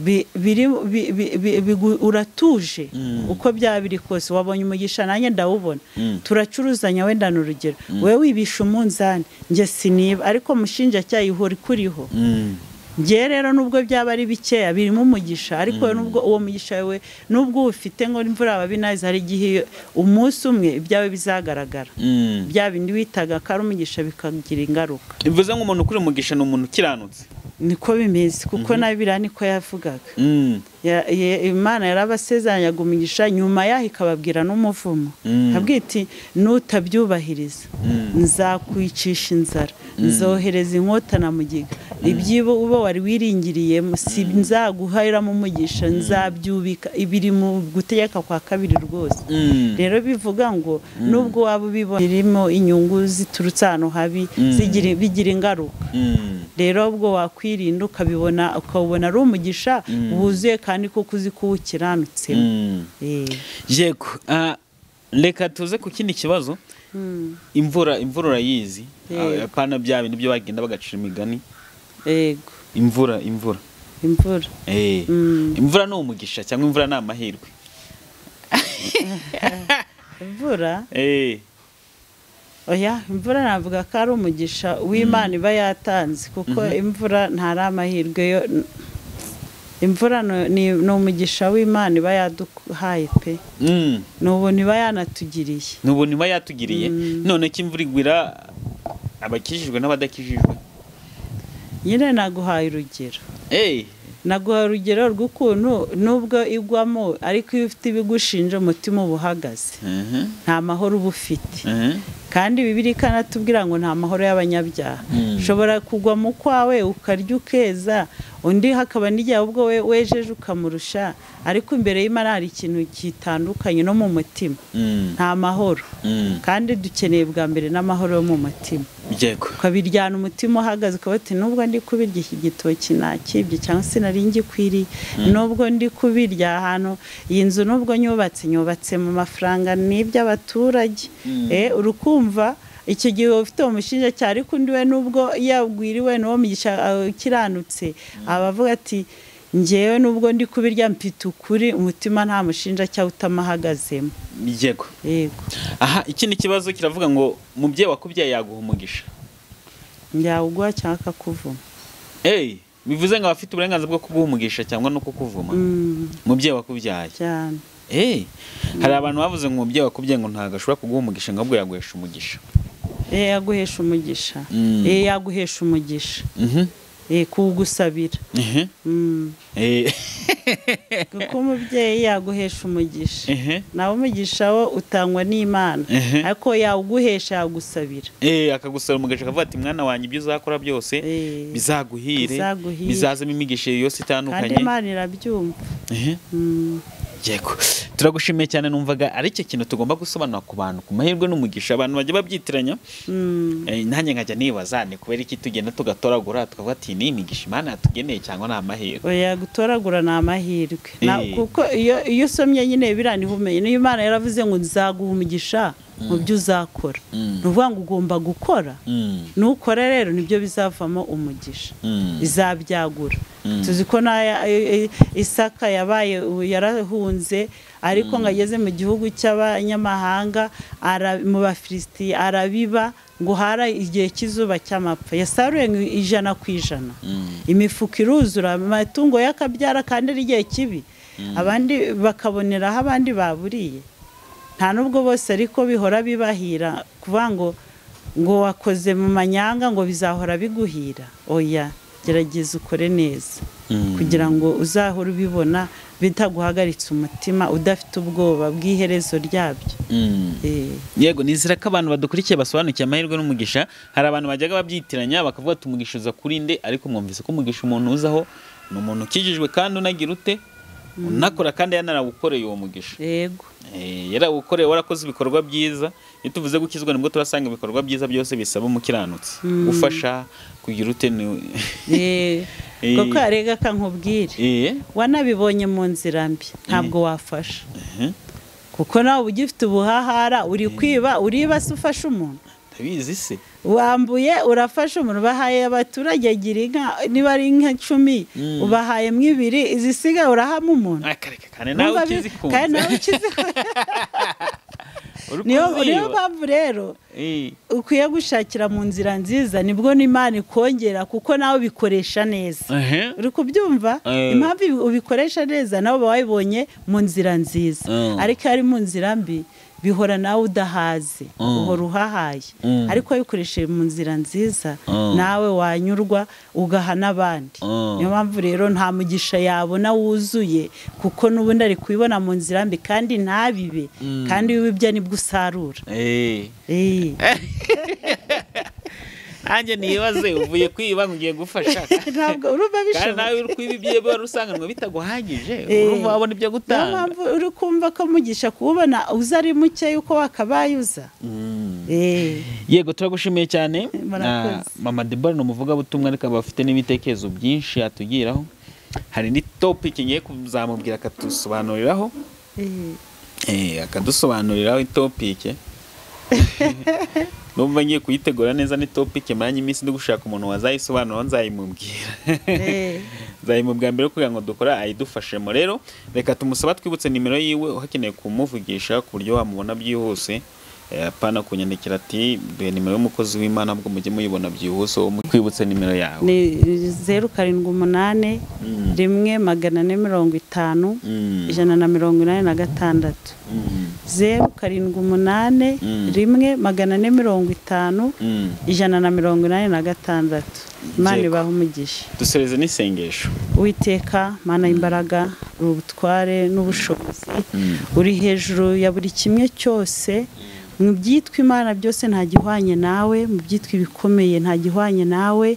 Speaker 1: bi- biri bi- bi- bi- bigu- uratuje uko byaba biri kose wabonye umugisha nanjye ndawubona turacuruzanya wenda ni urugero wowe wibisha umunzani njye siniba ariko mushinjacyaha ihora ikuriho
Speaker 2: mm.
Speaker 1: njye rero nubwo byaba ari bikeya birimo umugisha ariko wowe nubwo uwo mugisha we nubwo uwufite ngo imvura babinazi hari igihe iyo- umunsi umwe ibyawe bizagaragara
Speaker 2: Mm.
Speaker 1: bya bindi witaga ko ari umugisha bikagira ingaruka
Speaker 2: bivuze ngo umuntu ukuri umugisha ni umuntu ukiranutse
Speaker 1: niko bimeze kuko na biriya niko yavugaga
Speaker 2: Mm,
Speaker 1: Ya- ye- imana yarabasezeranyaga umugisha nyuma yaho ikababwira n'umuvumo
Speaker 2: Mm.
Speaker 1: ikabwira iti nutabyubahiriza
Speaker 2: Mm.
Speaker 1: nzakwicisha inzara nzohereza inkota na mugiga ibyibo uba wari wiringiriye si nzaguhiramo umugisha nzabyubika biri mu gutegeka kwa kabiri rwose
Speaker 2: mm.
Speaker 1: rero bivuga ngo nubwo waba ubibona birimo inyungu ziturutse ahantu habi zigira- bigira ingaruka
Speaker 2: Mm.
Speaker 1: rero ubwo wakwirinda ukabibona ukabona ari umugisha wuzuye kandi kuko uzi ko uwukiranutseho
Speaker 2: Mm.
Speaker 1: Eh.
Speaker 2: yego Ah, reka tuze ku kindi kibazo
Speaker 1: Mm.
Speaker 2: imvura imvura urayizi
Speaker 1: Yego.
Speaker 2: apana bya bintu byo bagenda bagacira imigani
Speaker 1: yego
Speaker 2: imvura imvura
Speaker 1: imvura
Speaker 2: Eh.
Speaker 1: Mm.
Speaker 2: imvura ni umugisha cyangwa imvura ni amahirwe
Speaker 1: imvura
Speaker 2: Eh.
Speaker 1: oya imvura navuga ko ari umugisha w'imana iba yatanze kuko imvura ntari amahirwe yo imvura ni- ni ni umugisha w'imana iba yaduhaye pe
Speaker 2: Mm.
Speaker 1: ni ubuntu iba yanatugiriye
Speaker 2: n'ubuntu iba yatugiriye none ko imvura igwira abakijijwe n'abadakijijwe
Speaker 1: nyine naguhaye urugero
Speaker 2: Eh.
Speaker 1: naguhaye urugero rw'ukuntu nubwo igwamo ariko iyo ufite ibigushinja umutima uba uhagaze
Speaker 2: Mhm.
Speaker 1: nta mahoro uba ufite
Speaker 2: Mhm.
Speaker 1: kandi bibiri ikanatubwira ngo nta mahoro y'abanyabyaha
Speaker 2: Mm.
Speaker 1: ushobora kugwa mu kwawe ukarya ukeza undi hakaba n'igihe ubwo we wejeje ukamurusha ariko imbere y'imana hari ikintu gitandukanye no mu mutima
Speaker 2: Mm.
Speaker 1: nta mahoro
Speaker 2: Mm.
Speaker 1: kandi dukeneye bwa mbere n'amahoro yo mu mutima
Speaker 2: yego
Speaker 1: ukabiryana umutima uhagaze ukaba uti nubwo ndi kubirya iki gitoki nakibye cyangwa se nari ngikwiriye nubwo ndi kubirya ahantu iyi nzu nubwo nyubatse nyubatse mu mafaranga n'iby'abaturage
Speaker 2: Mm.
Speaker 1: eh urukumva icyo gihe uba ufite uwo mushinjacyaha ariko undi we nubwo yagwiriwe n'uwo mugisha uh, ukiranutse aba avuga ati njyewe nubwo ndi kubirya mfite ukuri umutima nta mushinjacyaha utamahagazemo
Speaker 2: yego
Speaker 1: yego
Speaker 2: aha ikindi kibazo kiravuga ngo mubyeyi wakubyaye yaguha umugisha
Speaker 1: yawuguha cyangwa akakuvuma
Speaker 2: eyi bivuze ngo abafite uburenganzira bwo kuguha umugisha cyangwa no kukuvuma
Speaker 1: Mm,
Speaker 2: mubyeyi wakubyaye
Speaker 1: cyane
Speaker 2: eyi hari abantu bavuze ngo umubyeyi wakubyaye ngo ntabwo ashobora kuguha umugisha ngo ahubwo yaguhesha umugisha
Speaker 1: Eh, yaguhesha umugisha
Speaker 2: Mm.
Speaker 1: Eh, yaguhesha umugisha
Speaker 2: Mhm.
Speaker 1: Eh, kuwugusabira
Speaker 2: Ehe.
Speaker 1: Mm.
Speaker 2: Eh,
Speaker 1: kuko umubyeyi yaguhesha umugisha
Speaker 2: ehe.
Speaker 1: nawe umugisha wo utangwa n'imana
Speaker 2: Ehe.
Speaker 1: ariko yawuguhesha yagusabira
Speaker 2: Eh, akagusaba umugisha akavuga ati mwana wanjye ibyo uzakora byose
Speaker 1: Eh,
Speaker 2: bizaguhire
Speaker 1: bizaguhire.
Speaker 2: bizazamo imigisha yose
Speaker 1: kandi
Speaker 2: itandukanye
Speaker 1: imana irabyumva
Speaker 2: Ehe.
Speaker 1: Mm.
Speaker 2: yego turagushimiye cyane numvaga ari cyo kintu tugomba gusobanura ku bantu ku mahirwe n'umugisha abantu bajya babyitiranya Eh, nanjye nkajya nibaza ni kubera iki tugenda tugatoragura tukavuga ati ni imigisha imana yatugeneye cyangwa ni amahirwe
Speaker 1: oya gutoragura ni amahirwe Na-
Speaker 2: Eh.
Speaker 1: kuko iyo iyo usomye nyine biriya niho umenya niyo imana yaravuze ngo nzaguha umugisha mu byo uzakora
Speaker 2: Mm.
Speaker 1: ni ukuvuga ngo ugomba gukora
Speaker 2: Mm,
Speaker 1: nukora rero nibyo bizavamo umugisha
Speaker 2: mm,
Speaker 1: izabyagura
Speaker 2: Mm.
Speaker 1: tuzi ko n'aya e- e- isaka yabaye ubu yarahunze ariko ngo ageze mu gihugu cy'abanyamahanga ara- mu bafilisitiya arabiba ngo hara igihe cy'izuba cy'amapfa yasaruye ngo ijana ku ijana
Speaker 2: mm,
Speaker 1: imifuka iruzura amatungo y'akabyara kandi ari igihe kibi abandi bakaboneraho abandi baburiye nta n'ubwo bose ariko bihora bibahira kuvuga ngo ngo wakoze mu manyanga ngo bizahora biguhira oya gerageza ukore neza
Speaker 2: mm.
Speaker 1: kugira ngo uzahore ubibona bitaguhagaritse umutima udafite ubwoba bw'iherezo ryabyo
Speaker 2: Mm.
Speaker 1: Eh.
Speaker 2: yego nizera ko abantu badukurikiye basobanukiye amahirwe n'umugisha hari abantu bajyaga babyitiranya bakavuga ati umugisha uza kuri nde ariko mwumvise ko umugisha umuntu uzaho ni umuntu ukijijwe kandi unagira ute unakora kandi yanarawukoreye uwo mugisha
Speaker 1: yego
Speaker 2: Eh, yarawukoreye warakoze ibikorwa byiza iyo tuvuze gukizwa nibwo turasanga ibikorwa byiza byose bisaba umukiranutsi gufasha kugira ute ni-
Speaker 1: Eh.
Speaker 2: Eh.
Speaker 1: koko arega kankubwire
Speaker 2: Eh,
Speaker 1: wanabibonye mu nzira mbi ntabwo wafasha
Speaker 2: eh,
Speaker 1: kuko nawe uba ugifite ubuhahara uri kwiba uriba se ufashe umuntu
Speaker 2: ndabizi se
Speaker 1: wambuye urafashe umuntu bahaye abaturage gira inka niba ari inka icumi
Speaker 2: Mm.
Speaker 1: ubahayemo ibiri izisigaye urahamo umuntu
Speaker 2: akareka kandi nawe
Speaker 1: Numva bi- kandi
Speaker 2: ukizikunze
Speaker 1: nawe ukizikunze
Speaker 2: Uri
Speaker 1: niyo niyo
Speaker 2: kuziba.
Speaker 1: mpamvu rero
Speaker 2: Eh,
Speaker 1: ukwiye gushakira mu nzira nziza nibwo n'imana ikongera kuko nawe ubikoresha neza
Speaker 2: eh,
Speaker 1: uri kubyumva
Speaker 2: Eh.
Speaker 1: impamvu ibi- ubikoresha neza nawe uba wabibonye mu nzira nziza
Speaker 2: Mm.
Speaker 1: ariko iyo ari mu nzira mbi bihora nawe udahaze
Speaker 2: Mm.
Speaker 1: uhora uhahaye
Speaker 2: Mm.
Speaker 1: ariko wabikoresheje mu nzira nziza
Speaker 2: Mm.
Speaker 1: nawe wanyurwa ugaha n'abandi
Speaker 2: Mm.
Speaker 1: niyo mpamvu rero nta mugisha yabona wuzuye kuko n'ubundi ari kubibona mu nzira mbi kandi ntabibe
Speaker 2: Mm.
Speaker 1: kandi iyo ubibye nibwo usarura
Speaker 2: eh.
Speaker 1: Eh.
Speaker 2: nanjye nibaze uvuye kwiba ngo ugiye gufasha
Speaker 1: ntabwo urumva
Speaker 2: kandi
Speaker 1: bishoboka
Speaker 2: nawe uri kwiba ibyo wari usanganwe bitaguhagije
Speaker 1: Eh.
Speaker 2: uruva wabona ibyo
Speaker 1: niyo
Speaker 2: gutanga
Speaker 1: mpamvu uri kumva ko mugisha kuwubona uza ari muke yuko wakabaye uza
Speaker 2: Mm.
Speaker 1: Eh,
Speaker 2: yego turagushimiye cyane
Speaker 1: Murakoze.
Speaker 2: Ah, mama debora ni umuvugabutumwa ariko aba afite n'ibitekerezo byinshi atugiraho hari indi topiki ngiye kuzamubwira akatusobanuriraho
Speaker 1: eh,
Speaker 2: Eh, akadusobanuriraho itopike numva ngiye kuyitegura neza ni topike manye iminsi ndi gushaka umuntu wazayisobanuraho nzayimubwira
Speaker 1: eh,
Speaker 2: nzayimubwira mbere kugira ngo dukora ayidufashemo rero reka tumusaba twibutse nimero yiwe uhakeneye kumuvugisha ku buryo wamubona byihuse Eh, apana kunyandikira ati duhe nimero y'umukozi w'imana ahubwo mujye muyibona byihuse wowe mu- twibutse nimero yawe
Speaker 1: ni zeru karindwi umunani
Speaker 2: Mm.
Speaker 1: rimwe magana ane mirongo itanu
Speaker 2: Mm,
Speaker 1: ijana na mirongo inani na gatandatu
Speaker 2: mm,
Speaker 1: zeru karindwi umunani
Speaker 2: Mm.
Speaker 1: rimwe magana ane mirongo itanu
Speaker 2: mm.
Speaker 1: ijana na mirongo inani na gatandatu imana
Speaker 2: Yego.
Speaker 1: ibaha umugisha
Speaker 2: dusereze n'isengesho
Speaker 1: witeka mana y'imbaraga uri ubutware n'ubushobozi
Speaker 2: Mm.
Speaker 1: uri hejuru ya buri kimwe cyose mu byitwa imana byose nta gihwanye nawe mu byitwa ibikomeye nta gihwanye nawe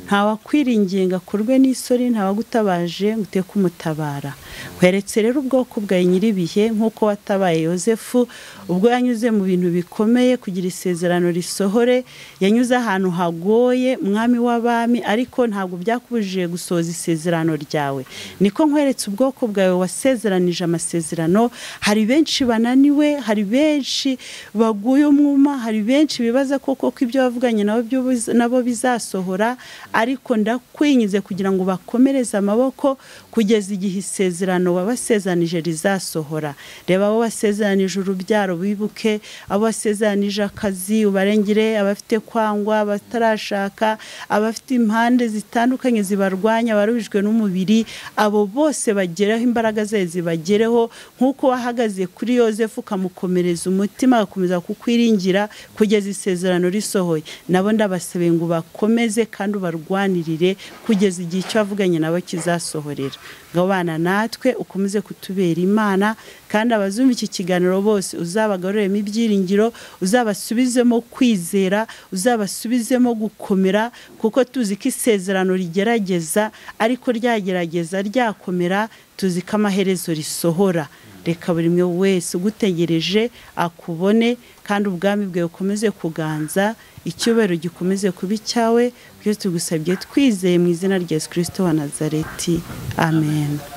Speaker 1: nta wakwiringinga kurwe n'isori nta wagutabaje ngo uteke umutabara weretse rero ubwoko bwawe nyir'ibihe nk'uko watabaye yosefu ubwo yanyuze mu bintu bikomeye kugira isezerano risohore yanyuze ahantu hagoye mwami w'abami ariko ntabwo byakubujije gusohoza isezerano ryawe niko nkweretse ubwoko bwawe wasezeranije amasezerano hari benshi bananiwe hari benshi baguye umwuma hari benshi bibaza koko ko ibyo wavuganye nabo byo biza- nabo bizasohora ariko ndakwinyize kugira ngo bakomereze amaboko kugeza igihe isezerano wabasezeranije rizasohora reba abo wasezeranije urubyaro bibuke abo wasezeranije akazi ubarengere abafite kwangwa abatarashaka abafite impande zitandukanye zibarwanya abaruhijwe n'umubiri abo bose bageraho imbaraga ze zibagereho nk'uko wahagaze kuri yosefu ukamukomereza umutima agakomeza gukomeza kukwiringira kugeza isezerano risohoye nabo ndabasabeye ngo bakomeze kandi ubarwanirire kugeza igihe icyo wavuganye nabo kizasohorera gabana natwe ukomeze kutubera imana kandi abazumva iki kiganiro bose uzabagaruremo ibyiringiro uzabasubizemo kwizera uzabasubizemo gukomera kuko tuzi ko isezerano rigerageza ariko ryagerageza ryakomera tuzi ko amaherezo risohora reka buri umwe wese ugutegereje akubone kandi ubwami bwe bukomeze kuganza icyubahiro gikomeze kuba icyawe byose tugusabye twizeye mu izina rya yesu kirisito wa nazareti amen